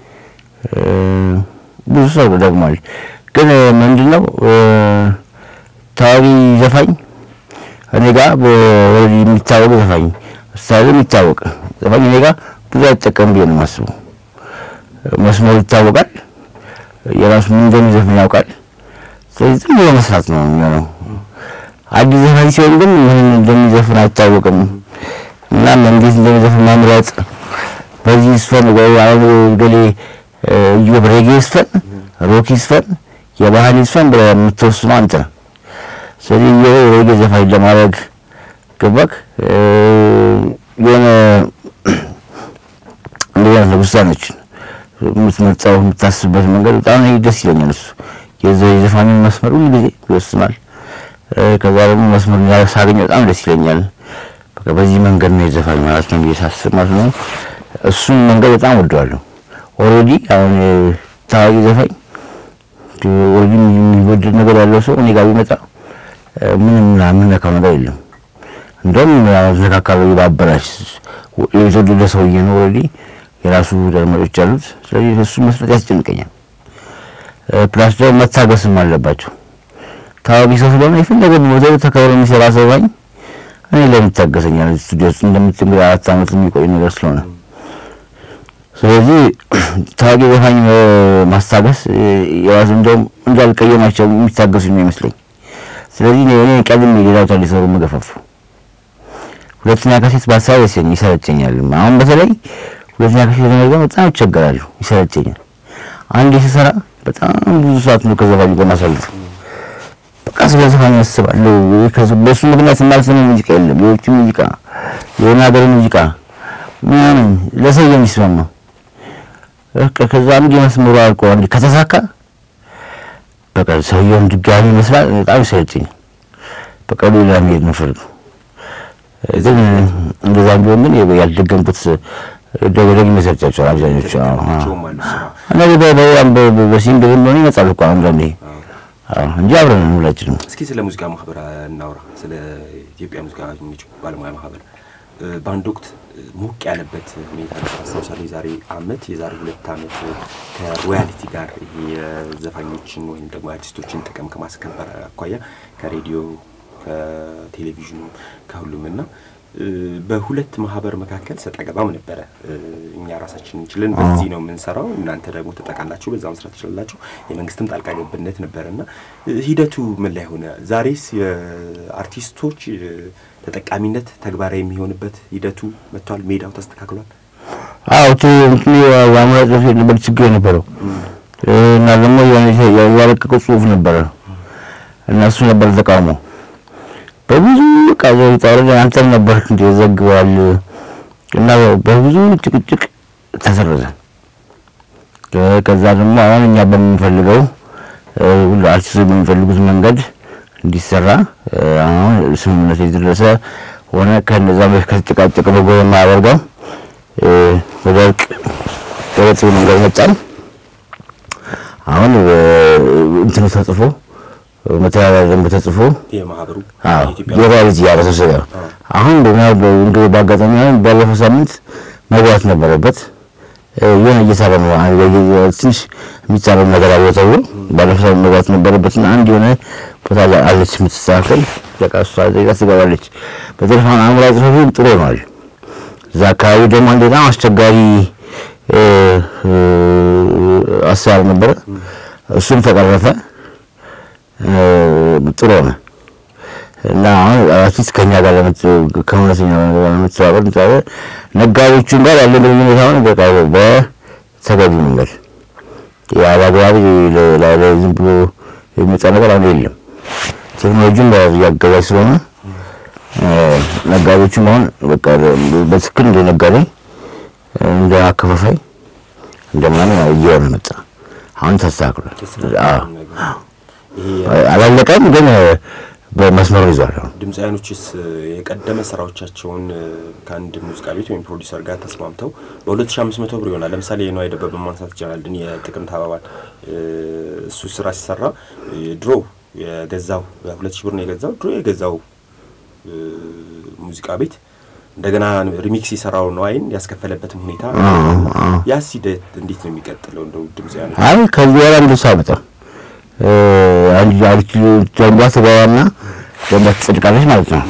ብዙ ሰው ደግሟል። ግን ምንድን ነው ታዋቂ ዘፋኝ እኔ ጋር ወረዲ የሚታወቅ ዘፋኝ ስታይሉ የሚታወቅ ዘፋኝ እኔ ጋር ብዙ አይጠቀም ብዬ ነው የማስበው። መስመሩ ይታወቃል። የራሱ ምን እንደሚዘፍን ያውቃል። ስለዚህ ዝም ብሎ መስራት ነው የሚሆነው። አዲስ ዘፋኝ ሲሆን ግን ምን እንደሚዘፍን አይታወቅም እና እንዴት እንደሚዘፍን መምረጥ በዚህ ስፈን ወይ አሁን ገሌ እዮብ ሬጌ ስፈን፣ ሮኪ ስፈን፣ የባህል ስፈን ብለህ የምትወስነው አንተ ነህ። ስለዚህ እዮብ ሬጌ ዘፋኝ ለማድረግ ገባክ የሆነ እንደዚህ አይነት ውሳኔዎችን የምትመርጠው የምታስብበት መንገድ በጣም እኔ ደስ ይለኛል። እሱ የዛ የዘፋኙን መስመር ሁሉ ጊዜ ይወስናል። ከዛ ደግሞ መስመር ሳገኝ በጣም ደስ ይለኛል። በቃ በዚህ መንገድ ነው የዘፋኝ ማለት ነው ብዬ ሳስብ ማለት ነው። እሱን መንገድ በጣም ወደዋለሁ። ኦልሬዲ አሁን ታዋቂ ዘፋኝ ኦልሬዲ የሚወደድ ነገር ያለው ሰው እኔ ጋር ቢመጣ ምንም የምነካው ነገር የለም። እንደውም አዘካካሉ ባበላሽ የተወደደ ሰውዬ ነው ኦልሬዲ የራሱ ደርመጮች አሉት። ስለዚህ እሱ መስራት ያስጨንቀኛል። ፕላስ ደግሞ መታገስም አለባቸው። ታዋቂ ሰው ስለሆነ የፈለገ ቦታ ተከብሮ የሚሰራ ሰው ባኝ እኔ ለምን ይታገሰኛል? ስቱዲዮ ውስጥ እንደምትምር አራት ዓመት የሚቆይ ነገር ስለሆነ ስለዚህ ታዋቂ ዘፋኝ ማስታገስ የራሱ እንደውም እንዳልቀየማቸው የሚታገሱ ነው ይመስለኝ። ስለዚህ እኔ ቀድሜ ሌላው ታ ሊሰሩ መገፋፉ ሁለተኛ ካሴት ባሳብ ይሰለቸኛል። አሁን በተለይ ሁለተኛ ካሴት ለመድገም በጣም ይቸገራሉ፣ ይሰለቸኛል። አንድ ስሰራ በጣም ብዙ ሰዓት ነው ከዘፋኙ ጋር ማሳልፍ። በቃ ስለ ዘፋኝ አስባለሁ። በእሱ ምክንያት የማልሰማው ሙዚቃ የለም። የውጭ ሙዚቃ፣ የሆነ ሀገር ሙዚቃ ምናምን ለሰው የሚስማማው በቃ ከዛ አንድ የመስመሩ አልቆ አንድ ከተሳካ በቃ ሰውየውን ድጋሚ መስራት በጣም ይሰለቸኛል። በቃ ሌላ መሄድ ነው ፍርዱ። ግን እንደዛም ቢሆን ግን ያልደገምኩት ደገደግ ይመሰርጫቸዋል አብዛኞቹ። በሲንግል እንደሆነ ይመጣል እኮ አንዳንዴ እንጂ አብረን ሁላችንም። እስኪ ስለ ሙዚቃ ማህበር እናውራ። ስለ ኢትዮጵያ ሙዚቃ ባለሙያ ማህበር በአንድ ወቅት ሞቅ ያለበት ሁኔታ አስታውሳለሁ። የዛሬ አመት የዛሬ ሁለት አመት ከሮያሊቲ ጋር የዘፋኞችን ወይም ደግሞ አርቲስቶችን ጥቅም ከማስከበር አኳያ ከሬዲዮ ከቴሌቪዥኑ ከሁሉም እና በሁለት ማህበር መካከል ሰጣ ገባም ነበረ። እኛ ራሳችን እንችልን በዚህ ነው የምንሰራው፣ እናንተ ደግሞ ተጠቃላችሁ በዛ መስራት ትችላላችሁ። የመንግስትም ጣልቃ ገብነት ነበረ እና ሂደቱ ምን ላይ ሆነ? ዛሬስ የአርቲስቶች ተጠቃሚነት ተግባራዊ የሚሆንበት ሂደቱ መጥቷል? ሜዳው ተስተካክሏል? አዎ ዋሙላ ጽሁፍ ነበር ችግር የነበረው እና ደግሞ ያለቀቀው ጽሁፍ ነበረ እና እሱ ነበር ተቃውሞ በብዙ ቃዞ ይጣወረደ አንተም ነበር እንደ ዘግቧል እና በብዙ ጭቅጭቅ ተሰረዘ። ከዛ ደግሞ አሁን እኛ በምንፈልገው ሁሉ አርቲስቶች በሚፈልጉት መንገድ እንዲሰራ አሁን ስምምነት የደረሰ ሆነ። ከነዛ ከተጨቃጨቀ በጎ የማያደርገው ወደ እርቅ ገለጽ መንገድ መጣን። አሁን እንትኑ ተጽፎ መተዳደሪያ ደንብ ተጽፎ የማህበሩ የሮያሊቲ ያበሰሰ አሁን እንግዲህ በአጋጣሚ አሁን ባለፈው ሳምንት መግባት ነበረበት። የሆነ እየሰራ ነው። ትንሽ የሚቻለው ነገር አለ ተብሎ ባለፈው ሳምንት መግባት ነበረበትና አንድ የሆነ ቦታ ላይ አለች የምትስተካከል በቃ እሷ ዜጋ ትገባለች። በተለይ አሁን አእምሯዊ ጽሕፈት ጥሩ ሆኗል። እዛ አካባቢ ደግሞ አንድ በጣም አስቸጋሪ አሰራር ነበረ። እሱም ተቀረፈ። ጥሩ ሆነ እና አሁን አርቲስት ከኛ ጋር ከእውነተኛ ጋር ለመተባበር እንተባበር ነጋዴዎቹም ጋር ያለ ግንኙነት አሁን በቃ በተገቢ መንገድ ያላግባብ ላይ ላይ ዝም ብሎ የሚመጣ ነገር አሁን የለም። ቴክኖሎጂም እያገዛች ስለሆነ ነጋዴዎችም አሁን በቃ በትክክል እንደ ነጋዴ እንደ አከፋፋይ እንደምናምን እየሆነ መጣ። አሁን ተስተካክሏል። አላለቀም ግን በመስመሩ ይዟል። ድምፃውያኖችስ የቀደመ ስራዎቻቸውን ከአንድ ሙዚቃ ቤት ወይም ፕሮዲሰር ጋር ተስማምተው በ2500 ብር ይሆናል። ለምሳሌ የነዋይ ደበበ ማንሳት ይቻላል። ድን የጥቅምት አበባን እሱ ስራ ሲሰራ ድሮ የገዛው በሁለት ሺህ ብር ነው የገዛው ድሮ የገዛው ሙዚቃ ቤት እንደገና ሪሚክስ የሰራው ነዋይን ያስከፈለበትም ሁኔታ ያስ ሂደት እንዴት ነው የሚቀጥለው? እንደው ድምፃውያኖች አይ ከዚህ በኋላ እንደሱ አይመጣም። አንድ አሪፍ ደንቧ ትገባና ደንቧ ትጸድቃለች ማለት ነው።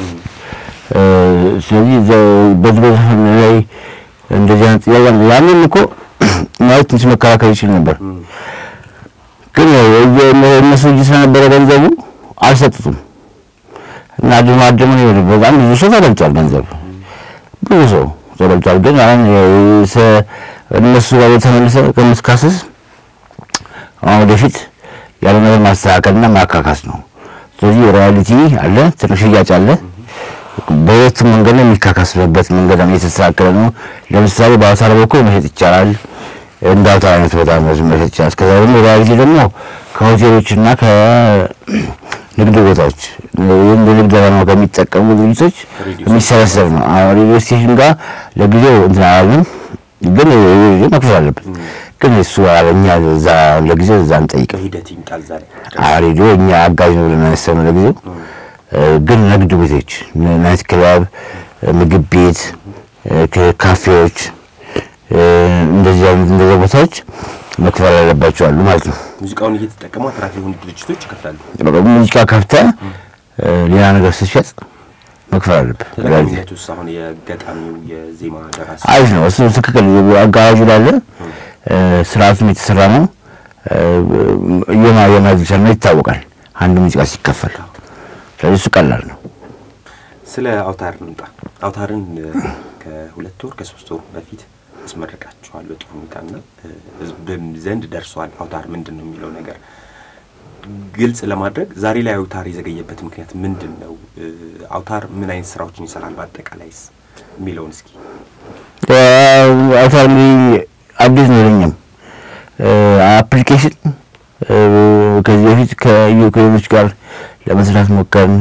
ስለዚህ በዚህ በዘፈን ላይ እንደዚህ አይነት ጥያቄ ያንን እኮ ማለት ትንሽ መከራከር ይችል ነበር፣ ግን እነሱ እጅ ስለነበረ ገንዘቡ አልሰጡትም እና አድማ አድማ በጣም ብዙ ሰው ተበልቷል። ገንዘብ ብዙ ሰው ተበልቷል። ግን አሁን እነሱ ጋር የተመለሰ ከምትካስስ አሁን ወደፊት ያለ ነገር ማስተካከልና ማካካስ ነው። ስለዚህ ሮያሊቲ አለ፣ ትንሽ ሽያጭ አለ። በሁለቱም መንገድ ነው የሚካካስበት መንገድ ነው የተስተካከለ ነው። ለምሳሌ በአውታር በኩል መሸጥ ይቻላል። እንደ አውታር አይነት በጣም መሸጥ ይቻላል። እስከዛ ደግሞ ሮያሊቲ ደግሞ ከሆቴሎችና ከንግድ ቦታዎች ይህም በንግድ ዓላማ ከሚጠቀሙ ድርጅቶች የሚሰበሰብ ነው። አሁን ሬዲዮ ስቴሽን ጋር ለጊዜው እንትን አላለም፣ ግን መክፈል አለበት ግን እሱ እኛ እዛ ለጊዜው እዛ እንጠይቅ በሂደት ይምጣል ዛሬ ሬዲዮ እኛ አጋዥ ነው ብለን ያሰብነው ለጊዜው። ግን ንግድ ቤቶች፣ ናይት ክለብ፣ ምግብ ቤት፣ ካፌዎች እንደዚህ አይነት እንደዚህ ቦታዎች መክፈል አለባቸው አሉ ማለት ነው። ሙዚቃውን እየተጠቀሙ አትራፊ የሆኑ ድርጅቶች ይከፍላሉ። ሙዚቃ ከፍተህ ሌላ ነገር ስትሸጥ መክፈል አለብህ። ተጠቃሚነቱ ውስጥ አሁን የገጣሚው የዜማ ደራሲ አሪፍ ነው እሱ ትክክል። አጋራጁ ላለ ስርዓቱም የተሰራ ነው። የማ የማዝቻል ነው ይታወቃል። አንድ ሙዚቃ ሲከፈል ስለዚህ እሱ ቀላል ነው። ስለ አውታር እንምጣ። አውታርን ከሁለት ወር ከሶስት ወር በፊት አስመረቃችኋል በጥሩ ሁኔታና ህዝብም ዘንድ ደርሷል። አውታር ምንድን ነው የሚለው ነገር ግልጽ ለማድረግ ዛሬ ላይ አውታር የዘገየበት ምክንያት ምንድን ነው? አውታር ምን አይነት ስራዎችን ይሰራል በአጠቃላይስ የሚለውን እስኪ አውታር እንግዲህ አዲስ ነው ለኛም አፕሊኬሽን ከዚህ በፊት ከዩክሬኖች ጋር ለመስራት ሞከርን።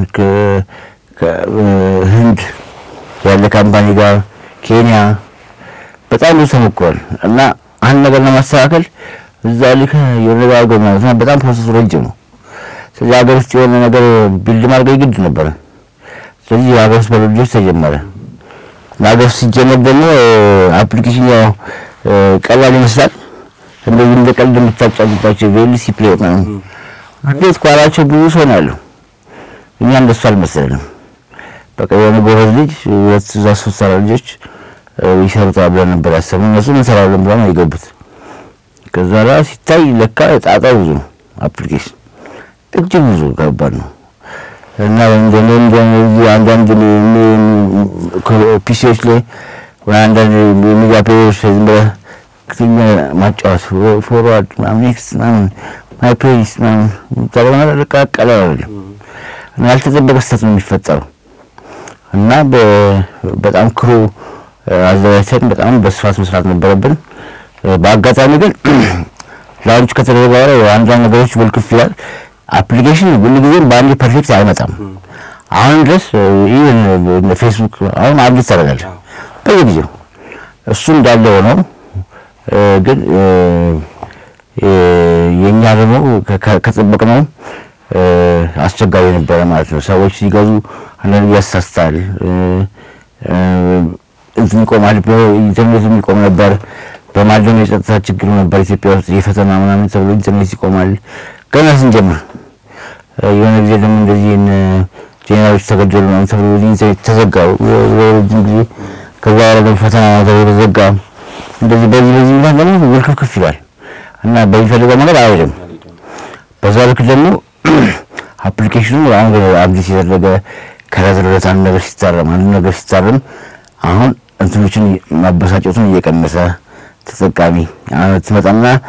ከህንድ ያለ ካምፓኒ ጋር ኬንያ በጣም ብዙ ተሞክሯል እና አንድ ነገር ለማስተካከል እዛ ልክ የሆነ ነገር አድርገው ማለት ነው። በጣም ፕሮሰሱ ረጅም ነው። ስለዚህ ሀገር ውስጥ የሆነ ነገር ቢልድ ማድረግ ግድ ነበረ። ስለዚህ የሀገር ውስጥ በልጆች ተጀመረ። ሀገር ውስጥ ሲጀመር ደግሞ አፕሊኬሽን ያው ቀላል ይመስላል። እንደዚህ እንደ ቀልድ የምታጫጭባቸው ቬሊሲ ፕሌት ነው። እንዴት ኳላቸው ብዙ ሰው ነው ያለው። እኛ እንደሱ አልመሰለንም። በቃ የሆነ ጎበዝ ልጅ ሁለት እዛ ሶስት አራት ልጆች ይሰሩታል ብለን ነበር ያሰብነው። እነሱ እንሰራለን ብለን ነው የገቡት። ከዛ ላይ ሲታይ ለካ ጣጣው ብዙ ነው። አፕሊኬሽን እጅግ ብዙ ከባድ ነው እና እንደኔ እንደዚህ አንዳንድ ፒሲዎች ላይ ወይ አንዳንድ ሚዲያ ፕሌየሮች ዝም ብለህ ክትኛ ማጫወት ፎርዋርድ ምናምን ኔክስት ምናምን ማይ ፕሌይስ ምናምን ተባለ ለካ ቀላል አይደለም እና ያልተጠበቀ ስህተት ነው የሚፈጠረው እና በጣም ክሩ አዘጋጅተን በጣም በስፋት መስራት ነበረብን። በአጋጣሚ ግን ላውንች ከተደረገ በኋላ አንዳንድ ነገሮች ወልክፍ ይላል። አፕሊኬሽን ሁሉ ጊዜም በአንድ ፐርፌክት አይመጣም። አሁን ድረስ ኢቨን ፌስቡክ አሁን አብዴት ታደርጋለህ በየጊዜው እሱ እንዳለ ሆነው ግን የእኛ ደግሞ ከጠበቅነው አስቸጋሪ ነበረ ማለት ነው። ሰዎች ሲገዙ አንዳንድ ያሳስታል፣ እንትን ይቆማል፣ ኢንተርኔት የሚቆም ነበር። በማለም የጸጥታ ችግሩ ነበር ኢትዮጵያ ውስጥ የፈተና ምናምን ተብሎ ኢንተርኔት ይቆማል። ገና ስንጀምር የሆነ ጊዜ ደግሞ እንደዚህ ጄኔራሎች ተገደሉ ምናምን ተብሎ ኢንተርኔት ተዘጋ ረጅም ጊዜ። ከዛ በኋላ ደግሞ ፈተና ተብሎ ተዘጋ። እንደዚህ በዚህ በዚህ ምክንያት ደግሞ ውልክፍክፍ ይላል እና በሚፈልገው ነገር አይሄድም። በዛ ልክ ደግሞ አፕሊኬሽኑ አሁን አብዴት የተደረገ ከረዝረት አንድ ነገር ሲታረም አንድ ነገር ሲታረም አሁን እንትኖችን ማበሳጨቱን እየቀነሰ ተጠቃሚ ትመጣና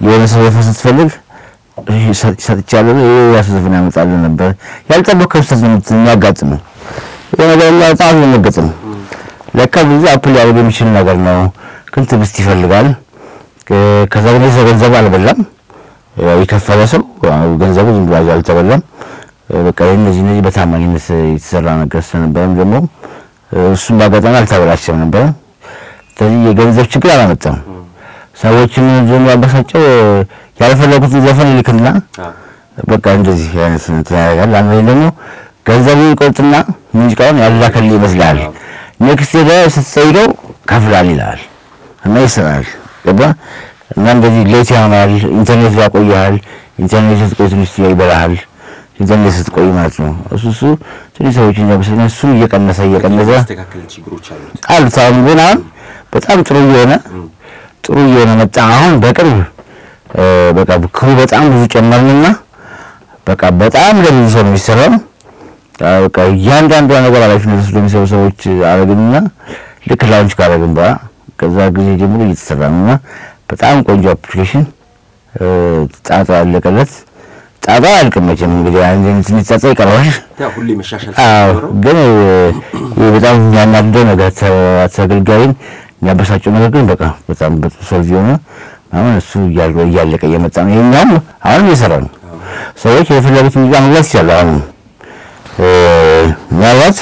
የሆነ ሰው ዘፈን ስትፈልግ ሰጥቻለሁ ይሄ ራሱ ዘፈን ያመጣልህ ነበር። ያልጠበቅከው ክስተት ነው የሚያጋጥመው። የሆነ ነገር በጣም አስደነገጥ ነው። ለካ ብዙ አፕል ሊያደርግ የሚችል ነገር ነው፣ ግን ትዕግስት ይፈልጋል። ከዛ ግን ገንዘቡ አልበላም። የከፈለ ሰው ገንዘቡ ዝም ብሎ አልተበላም። በቃ እነዚህ እነዚህ በታማኝነት የተሰራ ነገር ስለነበረም ደግሞ እሱም በአጋጣሚ አልተበላሸም ነበረ። ስለዚህ የገንዘብ ችግር አላመጣም። ሰዎችን ደግሞ ያበሳጨው ያልፈለጉትን ዘፈን ይልክና በቃ እንደዚህ አይነት እንትን ያደርጋል። አንዱ ደግሞ ገንዘቡ ይቆርጥና ሙዚቃውን ያላከል ይመስላል። ኔክስት ሄደ ስትጠይቀው ከፍላል ይላል እና ይሰራል። ገባ እና እንደዚህ ሌት ያሆናል። ኢንተርኔት ያቆያል። ኢንተርኔት ስትቆይ ትንሽ ይበላሃል። ኢንተርኔት ስትቆይ ማለት ነው። እሱ እሱ ትንሽ ሰዎች እያበሰኛ እሱን እየቀነሰ እየቀነሰ አሉት። አሁን ግን አሁን በጣም ጥሩ እየሆነ ጥሩ እየሆነ መጣ። አሁን በቅርብ በቃ ክሩ በጣም ብዙ ጨመርንና በቃ በጣም ለብዙ ሰው ነው የሚሰራው። በቃ እያንዳንዷ ነገር ኃላፊነት ወስዶ የሚሰሩ ሰዎች አረግንና ልክ ላውንች ካረግን በኋላ ከዛ ጊዜ ጀምሮ እየተሰራ ነውና በጣም ቆንጆ አፕሊኬሽን ጣጣ ያለቀለት ጣጣ አያልቅም መቼም እንግዲህ አንድ ትንሽ ጣጣ ይቀረዋል። ሁሌ መሻሻል ግን በጣም የሚያናድደው ነገር ተገልጋይን የሚያበሳጨው ነገር ግን በቃ በጣም በጥሩ ሰልፍ የሆነ አሁን እሱ እያለቀ እየመጣ ነው። ይሄኛውም አሁን እየሰራ ነው። ሰዎች የፈለጉት ሙዚቃ መግባት ይችላሉ። አሁን ምናልባት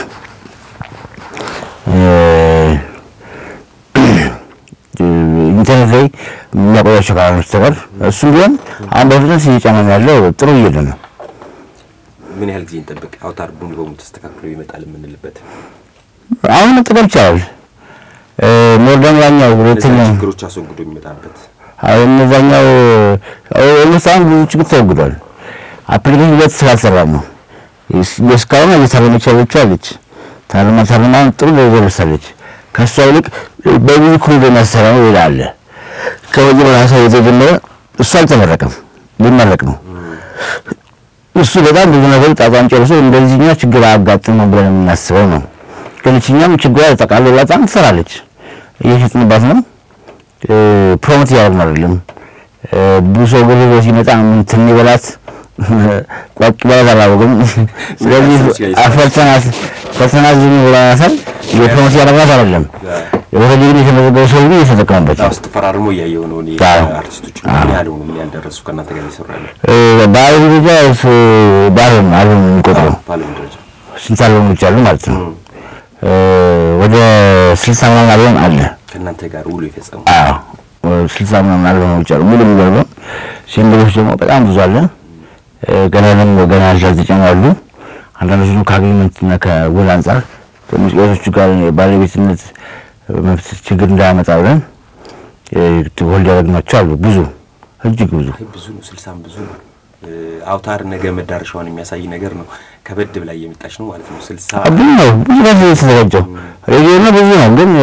ኢንተርኔት ላይ የሚያቆያቸው ካልሆነ በስተቀር እሱም ቢሆን አሁን በፍጥነት እየጨመረ ያለው ጥሩ እየሄደ ነው። ምን ያህል ጊዜ እንጠብቅ? አውታር ሙሉ በሙሉ ተስተካክሎ ይመጣል የምንልበት አሁን መጠቀም ይቻላል። ሞርዳን ያኛው ሁለተኛው ችግሮች አስወግዶ የሚመጣበት አሁን እነዛኛው ለምሳሌ ብዙ ችግር ተወግዷል። አፕሊኬሽን ሁለት ስላልሰራ ነው። እስካሁን እየታረመች ያለችው አለች። ታርማ ታርማ ጥሩ ደረጃ ደርሳለች። ከእሷ ይልቅ በብዙ ክሩ የሚያሰራው ሌላ አለ። ከመጀመሪያ ሰው የተጀመረ እሱ አልተመረቀም፣ ሊመረቅ ነው። እሱ በጣም ብዙ ነገር ጣጣን ጨርሶ እንደዚህኛ ችግር አያጋጥመው ብለን የምናስበው ነው። ግን እችኛም ችግሯ ተጠቃሎ በጣም ትሰራለች። እየሸጥንባት ነው። ፕሮሞት እያደረግን አይደለም። ብዙ ሰው ግር ሲመጣ እንትን ይበላት ቋቅ በላት አላወቅም። ስለዚህ ፈተናት ፈተናት ዝም ብለናታል። የፕሮሞት እያደረግናት አይደለም። የወረድ ግን የተመዘገበ ሰው ግን እየተጠቀመበት ነው። ስትፈራርሞ እያየሁ ነው። እኔ አርቲስቶች ምን ያህል ሆኑ ምን ያህል ደረሱ ከእናንተ ጋር እየሰሩ ያለ በዓለም ደረጃ በዓለም አልበም የሚቆጥረው በዓለም ደረጃ ስንት አልበሞች አሉ ማለት ነው? ወደ ስልሳ ምናምን አልበም አለ ከእናንተ ጋር ውሎ የፈጸሙ ስልሳ ምናምን አልበሞች አሉ። ሙሉ ሙሉ አልበም ሲንግሎች ደግሞ በጣም ብዙ አለ። ገና ደግሞ ገና ያልተጨመሩ አሉ። አንዳንዶቹ ከአግሪመንትና ከውል አንጻር ከሙዚቃዎቹ ጋር ባለቤትነት መብት ችግር እንዳያመጣ ብለን ሆልድ ያደረግናቸው አሉ። ብዙ እጅግ ብዙ ብዙ ነው። ስልሳም ብዙ ነው። አውታር ነገ መዳረሻውን የሚያሳይ ነገር ነው። ከበድ ብላ እየመጣች ነው ማለት ነው። ስልሳ ብዙ ነው። ብዙ ነው የተዘጋጀው ሬዲዮ ነው ብዙ ነው። ግን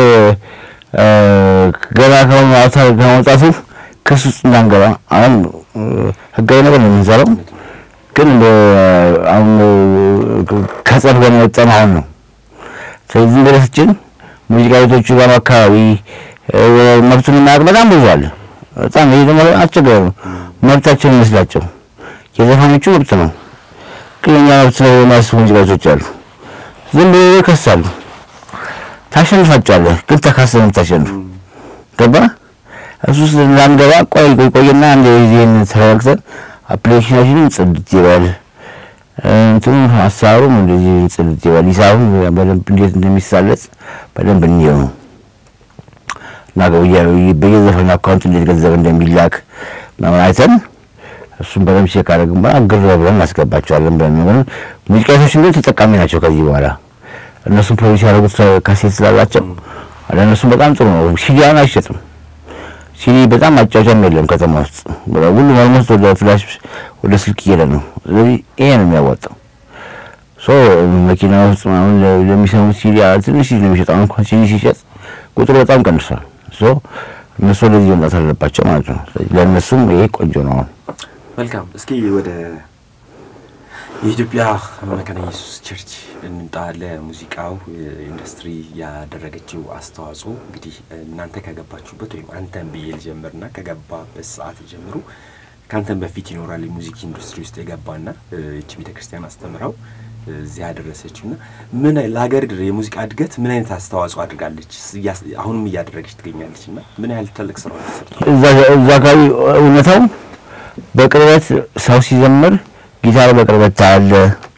ገና ከሆነ አውታር ከመውጣቱ ክስ ውስጥ እንዳንገባ አሁን ህጋዊ ነገር ነው የምንሰራው። ግን አሁን ከጸብ ጋር የወጣን አሁን ነው። ስለዚህ በደስችን ሙዚቃ ቤቶቹ ጋር አካባቢ መብቱን የማያውቅ በጣም ብዙ አለ። በጣም ይሄ ደግሞ አስቸጋሪ ነው። መብታቸውን ይመስላቸው የዘፋኞቹ መብት ነው፣ ግን የኛ መብት ነው የሚያስቡ ሙዚቃ ቤቶች አሉ። ዝም ብሎ ይከሳሉ። ታሸንፋቸዋለህ፣ ግን ተካሰህ ነው የምታሸንፍ። ገባ እሱ ውስጥ እንዳንገባ ቆይ ቆይ ቆይና አንድ ጊዜን ተረጋግተን አፕሊኬሽናችንን ጽድት ይበል እንትኑ ሀሳቡም እንደዚህ ጽድት ይበል ሂሳቡም በደንብ እንዴት እንደሚሳለጽ በደንብ እንየው ነው እና በየዘፈኑ አካውንት እንዴት ገንዘብ እንደሚላክ ምናምን አይተን እሱም በደንብ ቼክ አደረግን በኋላ ግር ብለን እናስገባቸዋለን ብለን ነገር ሙዚቃ ቤቶች ግን ተጠቃሚ ናቸው። ከዚህ በኋላ እነሱም ፕሮዲስ ያደረጉት ካሴት ስላላቸው ለእነሱም በጣም ጥሩ ነው። ሲዲ አሁን አይሸጥም። ሲዲ በጣም ማጫወቻም የለም ከተማ ውስጥ ሁሉም ኦልሞስት ወደ ፍላሽ ወደ ስልክ እየሄደ ነው። ስለዚህ ይሄ ነው የሚያዋጣው። ሶ መኪና ውስጥ አሁን ለሚሰሙት ሲዲ ትንሽ ሲዲ ነው የሚሸጠው። እንኳን ሲዲ ሲሸጥ ቁጥሩ በጣም ቀንሷል። ሶ እነሱ ወደዚህ መምጣት አለባቸው ማለት ነው። ለእነሱም ይሄ ቆንጆ ነው። አሁን መልካም። እስኪ ወደ የኢትዮጵያ መካነ ኢየሱስ ቸርች እንምጣ። ለሙዚቃው ኢንዱስትሪ ያደረገችው አስተዋጽኦ እንግዲህ እናንተ ከገባችሁበት ወይም አንተን ብዬ ልጀምርና ከገባበት ሰዓት ጀምሮ ከአንተን በፊት ይኖራል የሙዚክ ኢንዱስትሪ ውስጥ የገባና እቺ ቤተ ክርስቲያን አስተምራው እዚህ ያደረሰችው እና ምን ለሀገር የሙዚቃ እድገት ምን አይነት አስተዋጽኦ አድርጋለች? አሁንም እያደረገች ትገኛለች እና ምን ያህል ትልቅ ስራዎች ተሰርተዋል? እዛ አካባቢ እውነታው በቅርበት ሰው ሲዘምር ጊታር በቅርበት ታያለ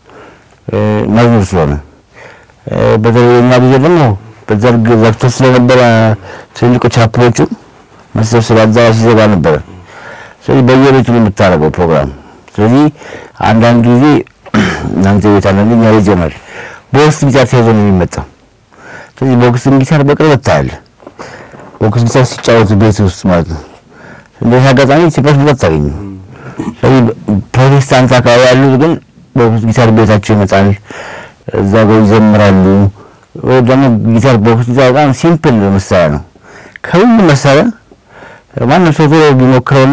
መዝሙር ስለሆነ በተለይ የኛ ጊዜ ደግሞ በዘርግ ዘግቶ ስለነበረ ትልልቆች ቻፕሎቹ መሰብሰብ አዳራሽ ሲዘጋ ነበረ። ስለዚህ በየቤቱ ነው የምታደርገው ፕሮግራም። ስለዚህ አንዳንድ ጊዜ እናንተ ቤት አንዳንድ እኛ ቤት ይሆናል በውስጥ ጊታር ተይዞ ነው የሚመጣው። ስለዚህ ቦክስን ጊታር በቅርበት ታያለ። ቦክስ ጊታር ሲጫወቱ ቤት ውስጥ ማለት ነው። እንደዚህ አጋጣሚ ኢትዮጵያ ውስጥ አታገኝም። ስለዚህ ፕሮቴስታንት አካባቢ ያሉት ግን ቦክስ ጊታር ቤታቸው ይመጣል፣ እዛ ጋር ይዘምራሉ። ወይ ደግሞ ጊታር ቦክስ ጊታር በጣም ሲምፕል መሳሪያ ነው። ከሁሉም መሳሪያ ማንም ሰው ቶሎ ቢሞክረውና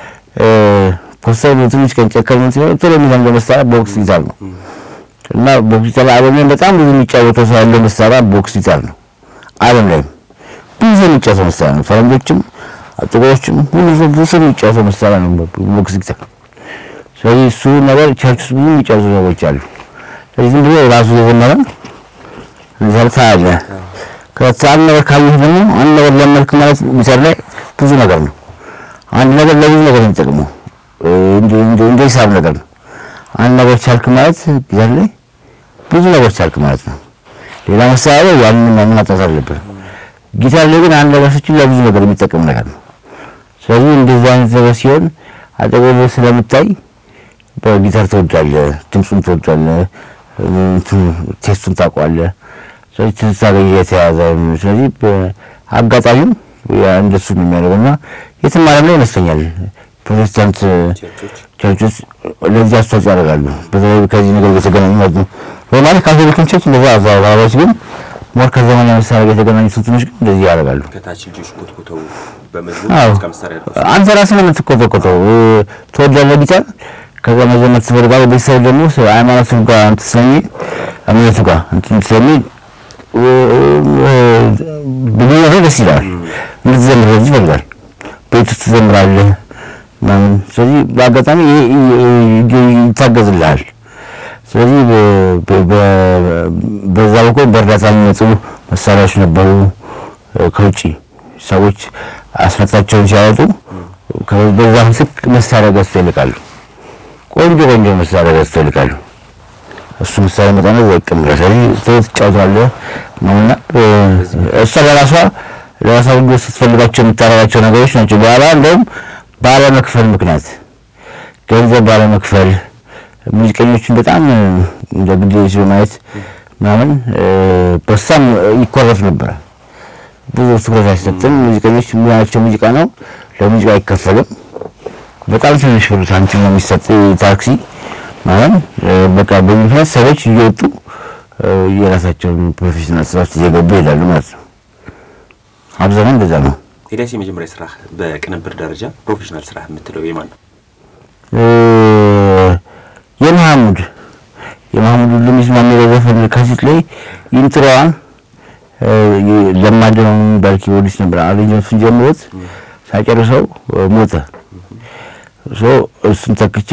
ፖስተር ትንሽ ቀን ጨከም ሲሆን ቶሎ የሚለምደው መሳሪያ ቦክስ ጊታር ነው እና ቦክስ ጊታር ዓለም ላይ በጣም ብዙ የሚጫወተው ሰው ያለው መሳሪያ ቦክስ ጊታር ነው። ዓለም ላይ ብዙ የሚጫወተው መሳሪያ ነው። ፈረንጆችም ጥቁሮችም ሁሉ ሰው ብዙ ሰው የሚጫወተው መሳሪያ ነው ቦክስ ጊታር። ስለዚህ እሱ ነገር ቸርች ውስጥ ብዙ የሚጫወቱ ሰዎች አሉ። ስለዚህ ዝም ብሎ ራሱ የዘመረ ዘርታ አለ። ከአንድ ነገር ካየህ ደግሞ አንድ ነገር ለመልክ ማለት ጊታር ላይ ብዙ ነገር ነው። አንድ ነገር ለብዙ ነገር ነው የሚጠቅመው እንደ ሂሳብ ነገር ነው። አንድ ነገር ቻልክ ማለት ጊታር ላይ ብዙ ነገር ቻልክ ማለት ነው። ሌላ መሳሪያ ላይ ያንን ማሟጣት አለብህ። ጊታር ላይ ግን አንድ ነገር ስችል ለብዙ ነገር የሚጠቅም ነገር ነው። ስለዚህ እንደዚህ አይነት ነገር ሲሆን አጠገብህ ስለምታይ በጊታር ትወዳለህ፣ ድምፁን ትወዳለህ፣ ቴስቱን ታውቀዋለህ። ስለዚህ ትዝታ ጋር የተያያዘ ስለዚህ አጋጣሚው እንደሱ ነው የሚያደርገው እና የትም ዓለም ላይ ይመስለኛል ፕሮቴስታንት ቸርቾች ለዚህ አስተዋጽኦ ያደርጋሉ። በተለይ ከዚህ ነገር የተገናኙ ማለት ነው። በማለት ካቶሊክን ቸርች እንደዛ አዘባባሪዎች ግን ሞር ከዘመናዊ መሳሪያ ጋር የተገናኙ እንትኖች ግን እንደዚህ ያደርጋሉ። ከታች ልጆች ኮትኮተው በመዝሙር አዎ ሙዚቃ መሳሪያ ያደርጋሉ። አንተ ራስህ ነው የምትኮተኮተው። ትወዳለህ ጊታር፣ ከዛ መዘመር ትፈልጋለህ። ቤተሰብ ደግሞ ሃይማኖቱ ጋር እንትን ስለሚል እምነቱ ጋር እንትን ስለሚል ብሎ ደስ ይላል። እንድትዘምር በዚህ ይፈልጋል። ቤት ውስጥ ትዘምራለህ ምናምን። ስለዚህ በአጋጣሚ ይታገዝልሃል። ስለዚህ በዛ በኩል በእርዳታ የሚመጡ መሳሪያዎች ነበሩ። ከውጭ ሰዎች አስመጣቸውን ሲያወጡ በዛ ምትክ መሳሪያ ገዝተው ይልቃሉ። ቆንጆ ቆንጆ መሳሪያ ገዝተው ይልቃሉ። እሱ መሳሪያ መጣና እዛ ይቀምራል። ስለዚህ ትጫወታለህ ነውና እሷ ለራሷ ለራሷ ሁሉ ስትፈልጋቸው የምታደርጋቸው ነገሮች ናቸው። በኋላ እንደውም ባለመክፈል ምክንያት ገንዘብ ባለመክፈል ሙዚቀኞችን በጣም እንደ ግዴለሽ በማየት ምናምን በሳም ይኮረፍ ነበረ። ብዙ ትኩረት አይሰጥም። ሙዚቀኞች ሙያቸው ሙዚቃ ነው፣ ለሙዚቃ አይከፈልም። በጣም ትንሽ ብር ሳንቲም ነው የሚሰጥ ታክሲ ማለት በቃ በዚህ ምክንያት ሰዎች እየወጡ የራሳቸውን ፕሮፌሽናል ስራ ውስጥ እየገቡ ይሄዳሉ ማለት ነው። አብዛኛው እንደዛ ነው። ኤልያስ የመጀመሪያ ስራ በቅንብር ደረጃ ፕሮፌሽናል ስራ የምትለው የማን ነው? የመሐሙድ የመሐሙድ ሁሉ የሚስማማው ዘፈን ካሴት ላይ ኢንትሮዋን ለማደነው የሚባል ኪቦርዲስት ነበር። አሬንጅመንቱን ጀምሮት ሳጨርሰው ሞተ። ሶ እሱን ተክቼ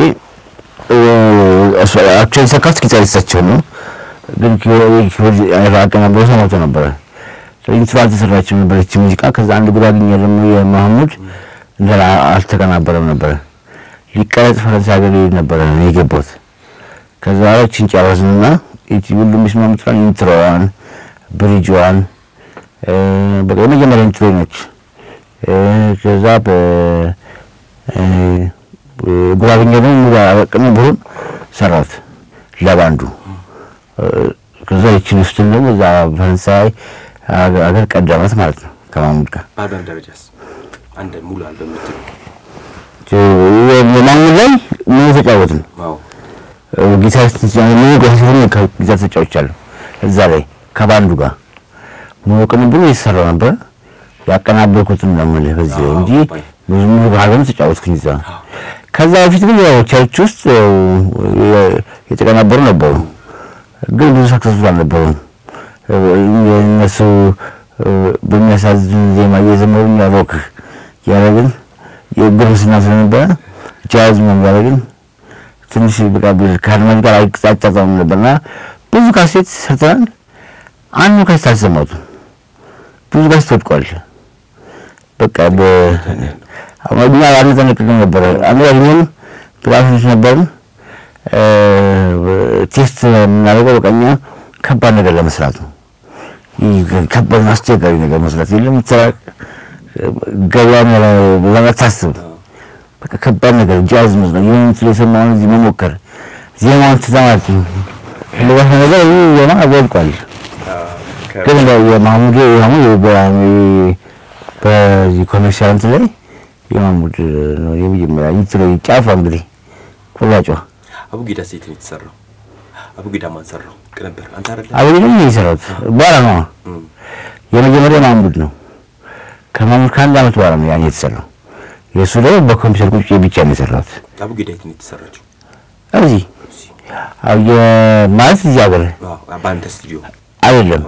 አክቹዋሊ ሰካት ጊታሪስታቸው ነው፣ ግን ኪቦርድ አቀናብሮ ሰው ሞቶ ነበረ። ኢንትሮ አልተሰራችም ነበረች ሙዚቃ። ከዛ አንድ ጉራግኛ ደግሞ የመሐሙድ እንደ አልተቀናበረም ነበረ ሊቀረጽ ፈረንሳይ ሀገር ሄድ ነበረ ነው የገባሁት። ከዛ ችን ጨረስንና ሁሉ የሚስማሙትን ኢንትሮዋን ብሪጅዋን በቃ የመጀመሪያ ኢንትሮ ነች። ከዛ ጉራግኛ ደግሞ ሙሉ ቅንብሩን ሰራት ለባንዱ። ከዛ ይችን ውስጥን ደግሞ እዛ ፈረንሳይ ሀገር ቀደመት ማለት ነው ከማሙድ ጋር በአልበም ደረጃስ አንድ ሙሉ አልበም የምትለው ማሙድ ላይ ምን ተጫወትን አዎ ጊታር ጊታር ተጫውቻለሁ እዛ ላይ ከባንዱ ጋር ሙሉ ቅንብሩ የተሰራው ነበር። ያቀናበርኩትን ነው የምልህ በዚህ ላይ እንጂ ብዙ ሙሉ አልበም ተጫወትኩኝ እዛ። ከዛ በፊት ግን ያው ቸርች ውስጥ ያው የ- የተቀናበሩ ነበሩ፣ ግን ብዙ ሰክሰስፉል አልነበሩም። እነሱ በሚያሳዝን ዜማ እየዘመሩ እኛ ሮክ ያደረግን የጉርምስና ስለነበረ ጃዝ ነው ያደረግን ትንሽ በቃ ከአድማጭ ጋር አይጣጣም ነበርና ብዙ ካሴት ሰርተናል። አንዱ ካሴት አልሰማሁትም። ብዙ ካሴት ወድቋል። በቃ በእኛ አንጠነቅቅም ነበረ። አምራኝም ፕላቶች ነበርን። ቴስት የምናደርገው በቃ እኛ ከባድ ነገር ለመስራት ነው። ይህ ከባድ አስቸጋሪ ነገር መስራት የለም ስራ ገበያን ለመታስብ በቃ ከባድ ነገር ጃዝ መስራት የሆነ ምስል የሰማውን እዚህ መሞከር ዜማውን ትሰማት እንደዛ ነገር ይህ ዜማ ወድቋል። ግን የማሙድ ማሙድ በዚህ ኮሜርሻል እንትን ላይ የማሙድ ነው የመጀመሪያ እንትኑ ጫፏ እንግዲህ ቁራጯ አቡጊዳ ሴት ነው የተሰራው። አቡጊዳ ማን ሰራው? ቅንብር አንተ አይደለ? አቡጊዳ ነው የሰራሁት። በኋላ ነው የመጀመሪያ ማሙድ ነው። ከማሙድ ከአንድ ዓመት በኋላ ነው ያኔ የተሰራው። የእሱ ደግሞ በኮምፒውተር ቁጭ ብቻ ነው የሰራሁት። አቡጊዳ የት ነው የተሰራችው? እዚህ ማለት እዚህ ሀገር በአንተ ስቱዲዮ አይደለም።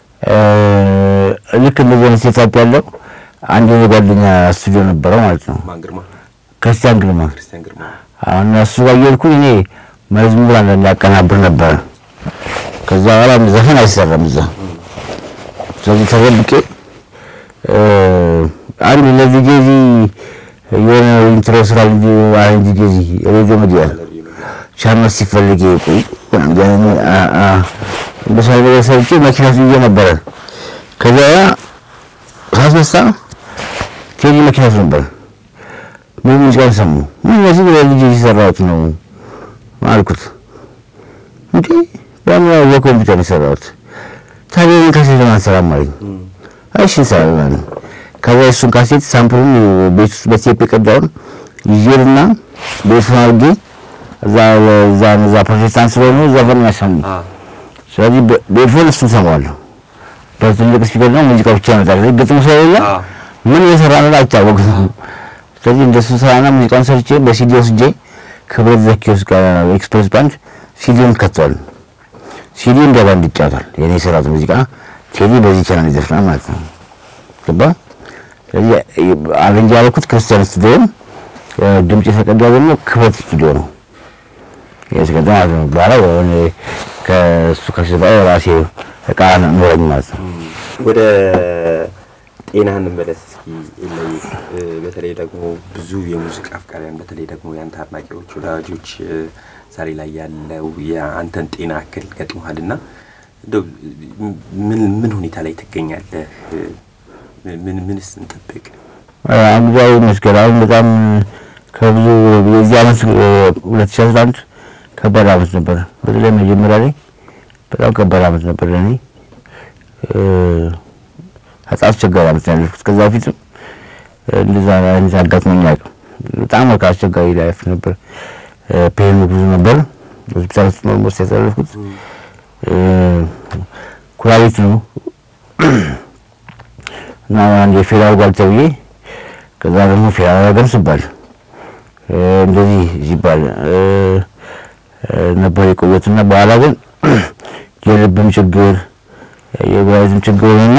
ልክ እንደዚህ አይነት ሴታፕ ያለው አንድ የጓደኛ ስቱዲዮ ነበረው ማለት ነው። ማን ግርማ? ክርስቲያን ግርማ። ክርስቲያን ግርማ። አሁን እሱ ጋር እየሄድኩኝ እኔ መዝሙር አንዳንድ ያቀናብር ነበረ። ከዛ በኋላ ዘፈን አይሰራም እዛ። ስለዚህ ተደብቄ አንድ ለዚህ ጊዜ የሆነ ኢንትሮ ስራ እንጂ አረንጅ ጊዜ ሬዲዮ ሚዲያ ቻናል ሲፈልግ ቆይ እንደሱ አይነት ነገር ሰርቼ መኪና ይዤ ነበረ። ከዚያ ሳስነሳ ቴዲ መኪና ውስጥ ነበር። ምን ሙዚቃ ሰሙ? ምን እነዚህ ለልጅ የሰራሁት ነው አልኩት። እንዴ በምን በኮምፒውተር የሰራሁት ታዲያ ይህን ካሴት ለምን አንሰራም አለኝ። እሺ እንሰራለን አለ። ከዚያ እሱን ካሴት ሳምፕሉን ቤት ውስጥ በቴፕ የቀዳውን ይዤልና ቤቱን አድርጌ እዛ እዛ እዛ ፕሮቴስታንት ስለሆኑ ዘፈን ያሰሙ ስለዚህ በኤርፎን እሱን ሰማዋለሁ። በትልቅ ስፒከር ነው ሙዚቃ ብቻ ይመጣል። ግጥሙ ስለሌለ ምን እየሰራ ነው አይታወቅም። ስለዚህ እንደሱ ስራና ሙዚቃውን ሰርቼ በሲዲ ወስጄ ክብረት ዘኪዎስ ጋር ኤክስፕሬስ ባንድ ሲዲውን ከተዋል። ሲዲ እንደ ባንድ ይጫወታል። የኔ የሰራሁት ሙዚቃ ቴዲ በዚህ ቻናል ይዘፍናል ማለት ነው። ገባ? ስለዚህ አረንጅ ያደረኩት ክርስቲያን ስቱዲዮ፣ ድምጽ የተቀዳው ደግሞ ክብረት ስቱዲዮ ነው የተቀዳ ማለት ነው። በኋላ የሆነ ከእሱ ከሽባ ራሴ እቃ ኖረኝ ማለት ነው። ወደ ጤና እንመለስ እስኪ። ላይ በተለይ ደግሞ ብዙ የሙዚቃ አፍቃሪያን በተለይ ደግሞ የአንተ አድናቂዎች ወዳጆች ዛሬ ላይ ያለው የአንተን ጤና እክል ገጥሞሃል እና እንደው ምን ምን ሁኔታ ላይ ትገኛለህ? ምን ምንስ እንጠብቅ? እግዚአብሔር ይመስገን አሁን በጣም ከብዙ የዚህ ዓመት ሁለት ሺህ አስራ አንድ ከባድ ዓመት ነበር። በተለይ መጀመሪያ ላይ በጣም ከባድ ዓመት ነበር ለእኔ። በጣም አስቸጋሪ ዓመት ነው ያለፍኩት። ከዛ በፊትም እንደዛ አይነት አጋጥሞኝ አያውቅም። በጣም በቃ አስቸጋሪ ላይፍ ነበር። ፔኑ ብዙ ነበር። ሆስፒታል ውስጥ ነው ሞስ ያሳለፍኩት። ኩላሊት ነው እና አንድ የፌራል ጓል ተብዬ ከዛ ደግሞ ፌራል አረገም ሲባል እንደዚህ ሲባል ነበር የቆየትና በኋላ ግን የልብም ችግር የጉዳይትም ችግር ሆነና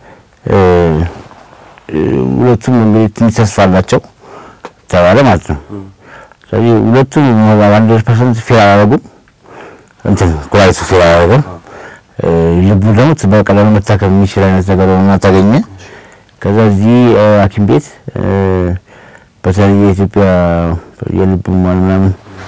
ሁለቱም እንግዲህ ትንሽ ተስፋ አላቸው ተባለ ማለት ነው። ስለዚህ ሁለቱም አንድ ፐርሰንት ፌል አላደረጉም። እንትን ኩላሊቱ ፌል አላደረገም። ልቡ ደግሞ በቀላሉ መታከም የሚችል አይነት ነገር ሆኖ ተገኘ። ከዛ እዚህ ሐኪም ቤት በተለይ የኢትዮጵያ የልብ ህሙማን ምናምን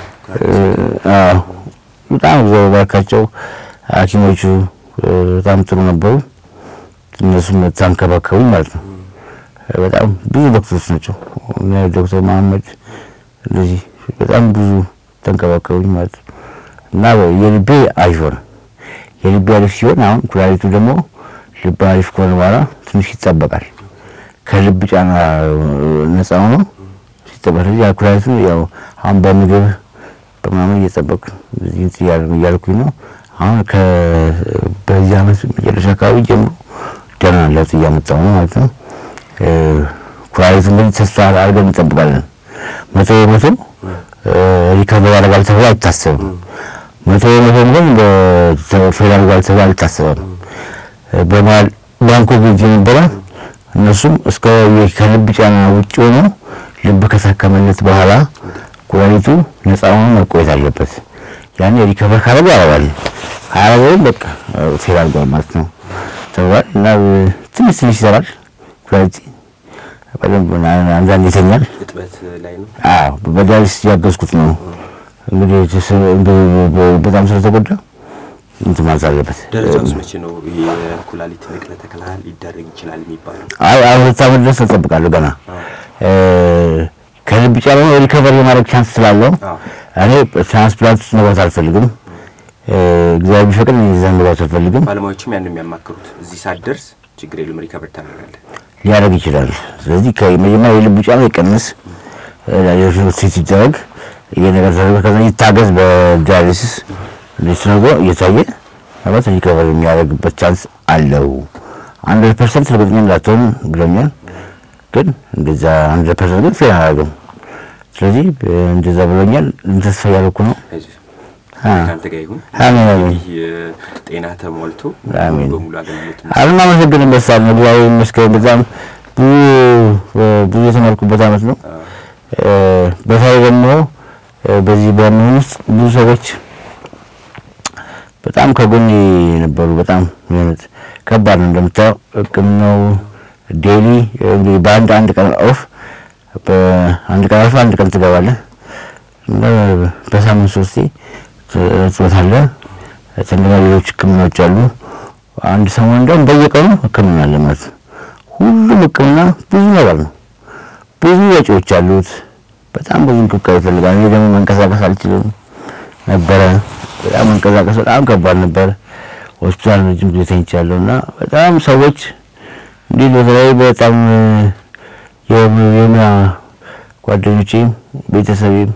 በጣም እግዚአብሔር ባርካቸው ሐኪሞቹ በጣም ጥሩ ነበሩ። እነሱም ተንከባከቡኝ ማለት ነው። በጣም ብዙ ዶክተሮች ናቸው። ዶክተር መሀመድ እንደዚህ በጣም ብዙ ተንከባከቡኝ ማለት ነው እና የልቤ አሪፍ ሆነ። የልቤ አሪፍ ሲሆን አሁን ኩላሊቱ ደግሞ ልብ አሪፍ ከሆነ በኋላ ትንሽ ይጠበቃል። ከልብ ጫና ነፃ ሆኖ ሲጠበቅ ያ ኩላሊቱ ያው አሁን በምግብ በምናምን እየጠበቅ እያልኩኝ ነው። አሁን በዚህ ዓመት መጨረሻ አካባቢ ጀምሮ ደህና ለውጥ እያመጣሁ ነው ማለት ነው። ኩላሊቱ እንግዲህ ተስፋ አድርገን እንጠብቃለን። መቶ በመቶ ሪከቨር ያደርጋል ተብሎ አይታሰብም። መቶ በመቶ ግን ፌል ያደርጋል ተብሎ አልታሰበም። በመሀል ባንኩ ጊዜ ነበረ። እነሱም እስከ ከልብ ጫና ውጭ ሆኖ ልብ ከታከመለት በኋላ ኩላሊቱ ነፃ ሆኖ መቆየት አለበት። ያኔ ሪከቨር ካረገ ያደርጋል፣ ካላረገ በቃ ፌል አድርጓል ማለት ነው ተብሏል። እና ትንሽ ትንሽ ይሰራል ኩላሊት በደንብ አንዳንድ ይተኛል። እጥበት ላይ ነው። አዎ በዳሊስ ያገዝኩት ነው እንግዲህ በጣም ስለተጎዳ እንትን ማለት አለበት። ደረጃውስ መቼ ነው የኩላሊት ንቅለ ተከላ ሊደረግ ይችላል የሚባለው? አይ አሁን ሁለት ዓመት ድረስ እጠብቃለሁ ገና ከልብ ጫና ሪከቨር የማድረግ ቻንስ ስላለው እኔ ትራንስፕላንት ውስጥ መግባት አልፈልግም። እግዚአብሔር ቢፈቅድ እኔ እዛ መግባት አልፈልግም። ባለሙያዎችም ያን የሚያማክሩት እዚህ ሳትደርስ ችግር የለም ሪከቨር ታደርጋለህ ሊያደርግ ይችላል። ስለዚህ ከመጀመሪያ የልብ ጫና ይቀንስ፣ ሴት ይደረግ፣ ይሄ ነገር ተደረገ፣ ከዛ ይታገዝ በዳያሊሲስ እንደዚህ ተደርጎ እየታየ ማለት ሪከቨር የሚያደርግበት ቻንስ አለው። አንድ ፐርሰንት እርግጠኛ እንዳትሆን ብሎኛል፣ ግን እንደዛ አንድ ፐርሰንት ግን ፌል አላደርግም። ስለዚህ እንደዛ ብሎኛል። ተስፋ እያደረኩ ነው። ከአንተ ጋር ይሁን አሜን አሜን። ጤና ተሟልቶ አሜን። በሙሉ አገልግሎት አሁን አመሰግንም በሳል ነው እግዚአብሔር ይመስገን። በጣም ብዙ ብዙ የተማርኩበት አመት ነው። በተለይ ደግሞ በዚህ በምን ውስጥ ብዙ ሰዎች በጣም ከጎኔ ነበሩ። በጣም የሆነት ከባድ ነው እንደምታየው ሕክምናው ዴሊ እንግዲህ በአንድ አንድ ቀን ኦፍ በአንድ ቀን አልፎ አንድ ቀን ትገባለህ እና በሳምንት ሶስቴ ትወጣለህ። እንደገና ሌሎች ህክምናዎች አሉ። አንድ ሰሞን እንደውም በየቀኑ ህክምና አለ ማለት ነው። ሁሉም ህክምና ብዙ ነገር ነው። ብዙ ወጪዎች አሉት። በጣም ብዙ እንክብካቤ ይፈልጋል። እኔ ደግሞ መንቀሳቀስ አልችልም ነበረ። በጣም መንቀሳቀስ በጣም ከባድ ነበር። ሆስፒታል ረጅም ጊዜ ተኝቻለሁ እና በጣም ሰዎች እንዲህ በተለይ በጣም የሙያ ጓደኞቼም ቤተሰቤም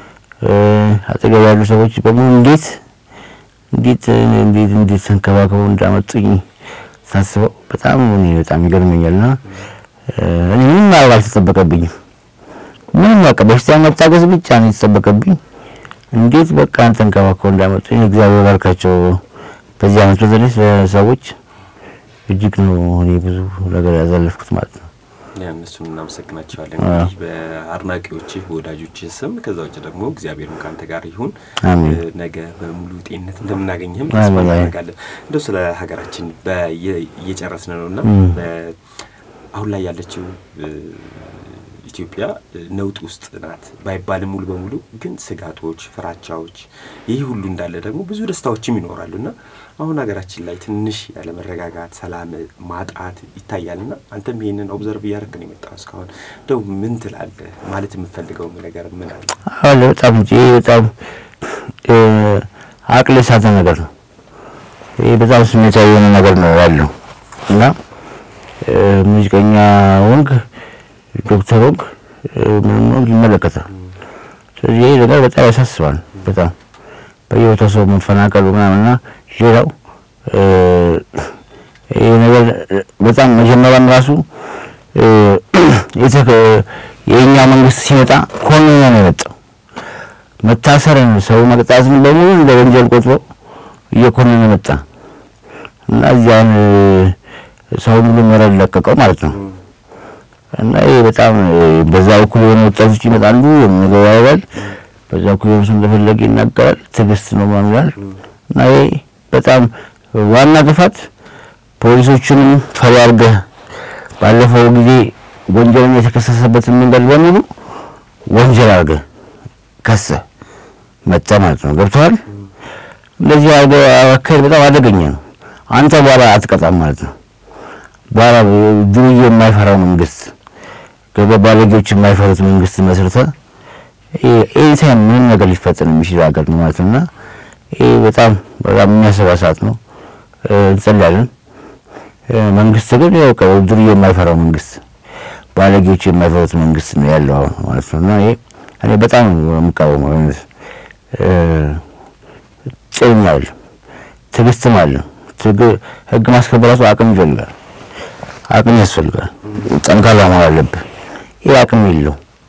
አጠገብ ያሉ ሰዎች በሙሉ እንዴት እንዴት እንዴት እንዴት ተንከባክበው እንዳመጡኝ ሳስበው በጣም እኔ በጣም ይገርመኛልና እኔ ምንም ማድረግ አልተጠበቀብኝም። ምንም በቃ በሽታ መታገዝ ብቻ ነው የተጠበቀብኝ። እንዴት በቃ ተንከባክበው እንዳመጡኝ እግዚአብሔር ባርካቸው። በዚህ አመት በተለይ ሰዎች እጅግ ነው እኔ ብዙ ነገር ያሳለፍኩት ማለት ነው። ያ እነሱን እናመሰግናቸዋለን። እንግዲህ በአድናቂዎችህ በወዳጆችህ ስም ከዛ ውጭ ደግሞ እግዚአብሔርም ከአንተ ጋር ይሁን። አሜን። ነገ በሙሉ ጤንነት እንደምናገኝህም ተስፋ አሜን። እናደርጋለን። እንደው ስለ ሀገራችን በየ- እየጨረስን ነው እና ም። በ- አሁን ላይ ያለችው እ፣ ኢትዮጵያ እ፣ ነውጥ ውስጥ ናት ባይባልም ሙሉ በሙሉ ግን ስጋቶች፣ ፍራቻዎች ይህ ሁሉ እንዳለ ደግሞ ብዙ ደስታዎችም ይኖራሉ እና አሁን ሀገራችን ላይ ትንሽ ያለመረጋጋት፣ ሰላም ማጣት ይታያልና አንተም ይሄንን ኦብዘርቭ እያደረክ ነው የመጣው እስካሁን። እንደው ምን ትላለህ? ማለት የምፈልገው ነገር ምን አለ? አለ በጣም እንጂ ይሄ በጣም እ፣ አቅል የሳተ ነገር ነው። ይሄ በጣም ስሜታዊ የሆነ ነገር ነው ያለው እና እ፣ ሙዚቀኛ ወንግ ዶክተር ወንግ እ፣ ምንም ወንግ ይመለከታል። ስለዚህ ይሄ ነገር በጣም ያሳስባል። በጣም በየቦታው ሰው መፈናቀሉ ምናምንና ሌላው እ፣ ይሄ ነገር በጣም መጀመሪያም ራሱ እ፣ የተከ- የእኛ መንግስት ሲመጣ ኮንኖ ነው የመጣው። መታሰርን ሰው መቅጣትን በሙሉ እንደ ወንጀል ቆጥሮ እየኮነነ መጣ እና እዚያን ሰው ሁሉ መረድ ለቀቀው ማለት ነው። እና ይሄ በጣም እ፣ በዛ በኩል የሆነ ወጣቶች ይመጣሉ የሚለው ያደርጋል፣ በዛ በኩል የሆነ ሰው እንደፈለገ ይናገራል። ትዕግስት ነው ማምላል እና ይሄ በጣም ዋና ጥፋት ፖሊሶቹንም ፈሪ አድርገህ ባለፈው ጊዜ ወንጀልን የተከሰሰበትን መንገድ በሙሉ ወንጀል አድርገህ ከሰህ መጣ ማለት ነው። ገብተዋል። እንደዚህ አድርገህ አካሄድ በጣም አደገኛ ነው። አንተ በኋላ አትቀጣም ማለት ነው። በኋላ ዱርዬ የማይፈራው መንግስት ገበ ባለጌዎች የማይፈሩት መንግስት መስርተ ኤኒታይም ምንም ነገር ሊፈጠር የሚችል ሀገር ነው ማለት ነው እና ይህ በጣም በጣም የሚያሰባ ሰዓት ነው። እ፣ እንጸልያለን። እ፣ መንግስት ግን ያው ቀ- ዱርዬ የማይፈራው መንግስት ባለጌዎች የማይፈሩት መንግስት ነው ያለው አሁን ማለት ነው እና ይሄ እኔ በጣም ነው የምቃወመው። አይነት ጭኝ አለ፣ ትዕግስትም አለ። ትግ- ህግ ማስከበር ራሱ አቅም ይፈልጋል፣ አቅም ያስፈልጋል። ጠንካራ መሆን አለብህ። ይህ አቅም የለው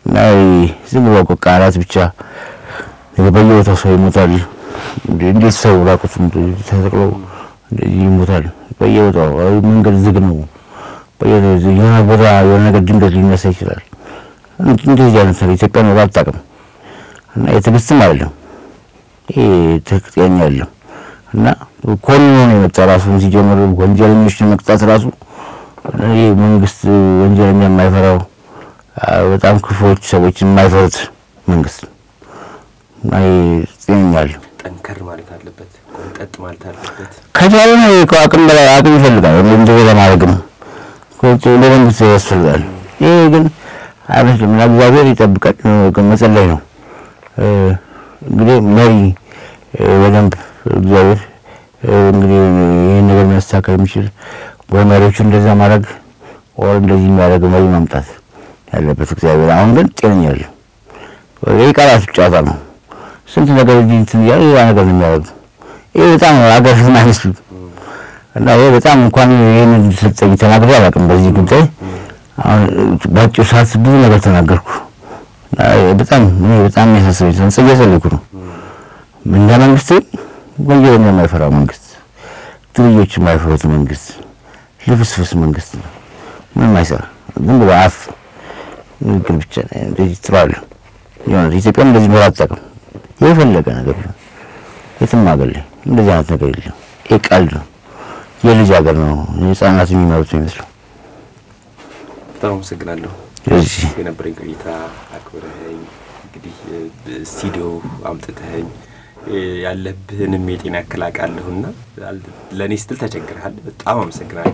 እና ዝም ብሎ በቃ ቃላት ብቻ በየቦታው ሰው ይሞታል። እንዴት ሰው ራቁቱን ተሰቅሎ እንደዚህ ይሞታል? በየቦታው መንገድ ዝግ ነው። የሆነ ቦታ የሆነ ነገር ድንገት ሊነሳ ይችላል። እንደዚህ አይነት ነገር ኢትዮጵያ ኖሮ አታውቅም። እና የትዕግስትም አይደለም ይሄ ትክክለኛ አይደለም። እና ኮንኖ ነው የመጣ ራሱ ሲጀምር ወንጀለኞችን መቅጣት ራሱ ይህ መንግስት ወንጀለኛ የማይፈራው በጣም ክፉዎች ሰዎችን የማይፈሩት መንግስት እና ጤነኛል ጠንከር ማለት አለበት፣ ቆንጠጥ ማለት አለበት። ከቻለ አቅም በላይ አቅም ይፈልጋል። እንደዚህ ለማድረግም ለመንግስት ያስፈልጋል። ይሄ ግን አይመስልም እና እግዚአብሔር ይጠብቃል። መጸለይ ነው እንግዲህ መሪ በደንብ እግዚአብሔር እንግዲህ ይህን ነገር የሚያስተካከል የሚችል ወይ መሪዎቹ እንደዛ ማድረግ ወር እንደዚህ የሚያደርግ መሪ ማምጣት ያለበት እግዚአብሔር። አሁን ግን ጤነኛ ያለ ይህ ቃላት ጨዋታ ነው። ስንት ነገር እዚህ እንትን እያለ ሌላ ነገር ነው የሚያደርጉ። ይህ በጣም አገር አይመስሉ እና ይህ በጣም እንኳን ይህን ሰጠኝ ተናግሬ አላውቅም በዚህ ጉዳይ። አሁን በአጭር ሰዓት ብዙ ነገር ተናገርኩ። በጣም እኔ በጣም የሚያሳስበኝ ተንጽ እየጸለይኩ ነው። እንደ መንግስት ወንጀለኛ የማይፈራ መንግስት፣ ዱርዬዎች የማይፈሩት መንግስት፣ ልፍስፍስ መንግስት ነው። ምንም አይሰራ ዝም ብሎ አፍ ንግግር ብቻ እንደዚህ ትለዋለ። የሆነ ኢትዮጵያም እንደዚህ ኖር አታውቅም። የፈለገ ነገር ቢሆን የትም ሀገር ላይ እንደዚህ አይነት ነገር የለም። ይህ ቀልድ ነው። የልጅ ሀገር ነው። ህጻናት የሚመሩት የሚመስለው። በጣም አመሰግናለሁ እዚህ የነበረኝ ቆይታ አክብረኸኝ እንግዲህ ስቱዲዮ አምጥተኸኝ ያለብህንም የጤና እክል አውቃለሁና ለእኔ ስትል ተቸግረሃል። በጣም አመሰግናለሁ።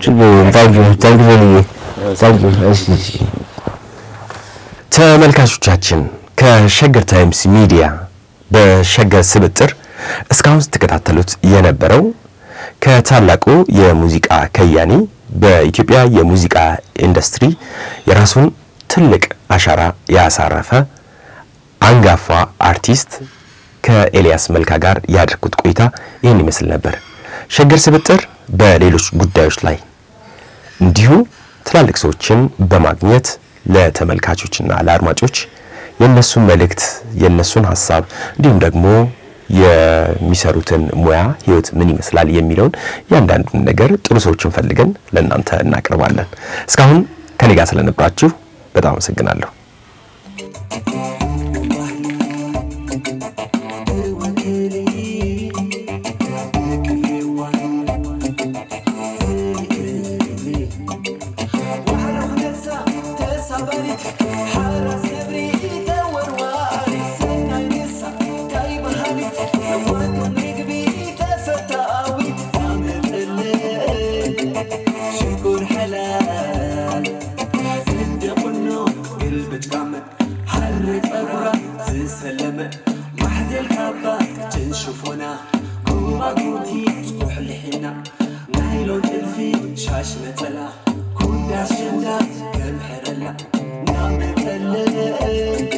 ተመልካቾቻችን ከሸገር ታይምስ ሚዲያ በሸገር ስብጥር እስካሁን ስትከታተሉት የነበረው ከታላቁ የሙዚቃ ከያኒ በኢትዮጵያ የሙዚቃ ኢንዱስትሪ የራሱን ትልቅ አሻራ ያሳረፈ አንጋፋ አርቲስት ከኤልያስ መልካ ጋር ያደርኩት ቆይታ ይህን ይመስል ነበር። ሸገር ስብጥር በሌሎች ጉዳዮች ላይ እንዲሁ ትላልቅ ሰዎችን በማግኘት ለተመልካቾችና ለአድማጮች የእነሱን መልእክት የእነሱን ሀሳብ እንዲሁም ደግሞ የሚሰሩትን ሙያ ህይወት ምን ይመስላል የሚለውን እያንዳንዱን ነገር ጥሩ ሰዎችን ፈልገን ለእናንተ እናቀርባለን። እስካሁን ከኔ ጋር ስለነበራችሁ በጣም አመሰግናለሁ። ሻሽ ነጠላ ኩዳ አሸንዳ ከምሕረላ ናመጠለ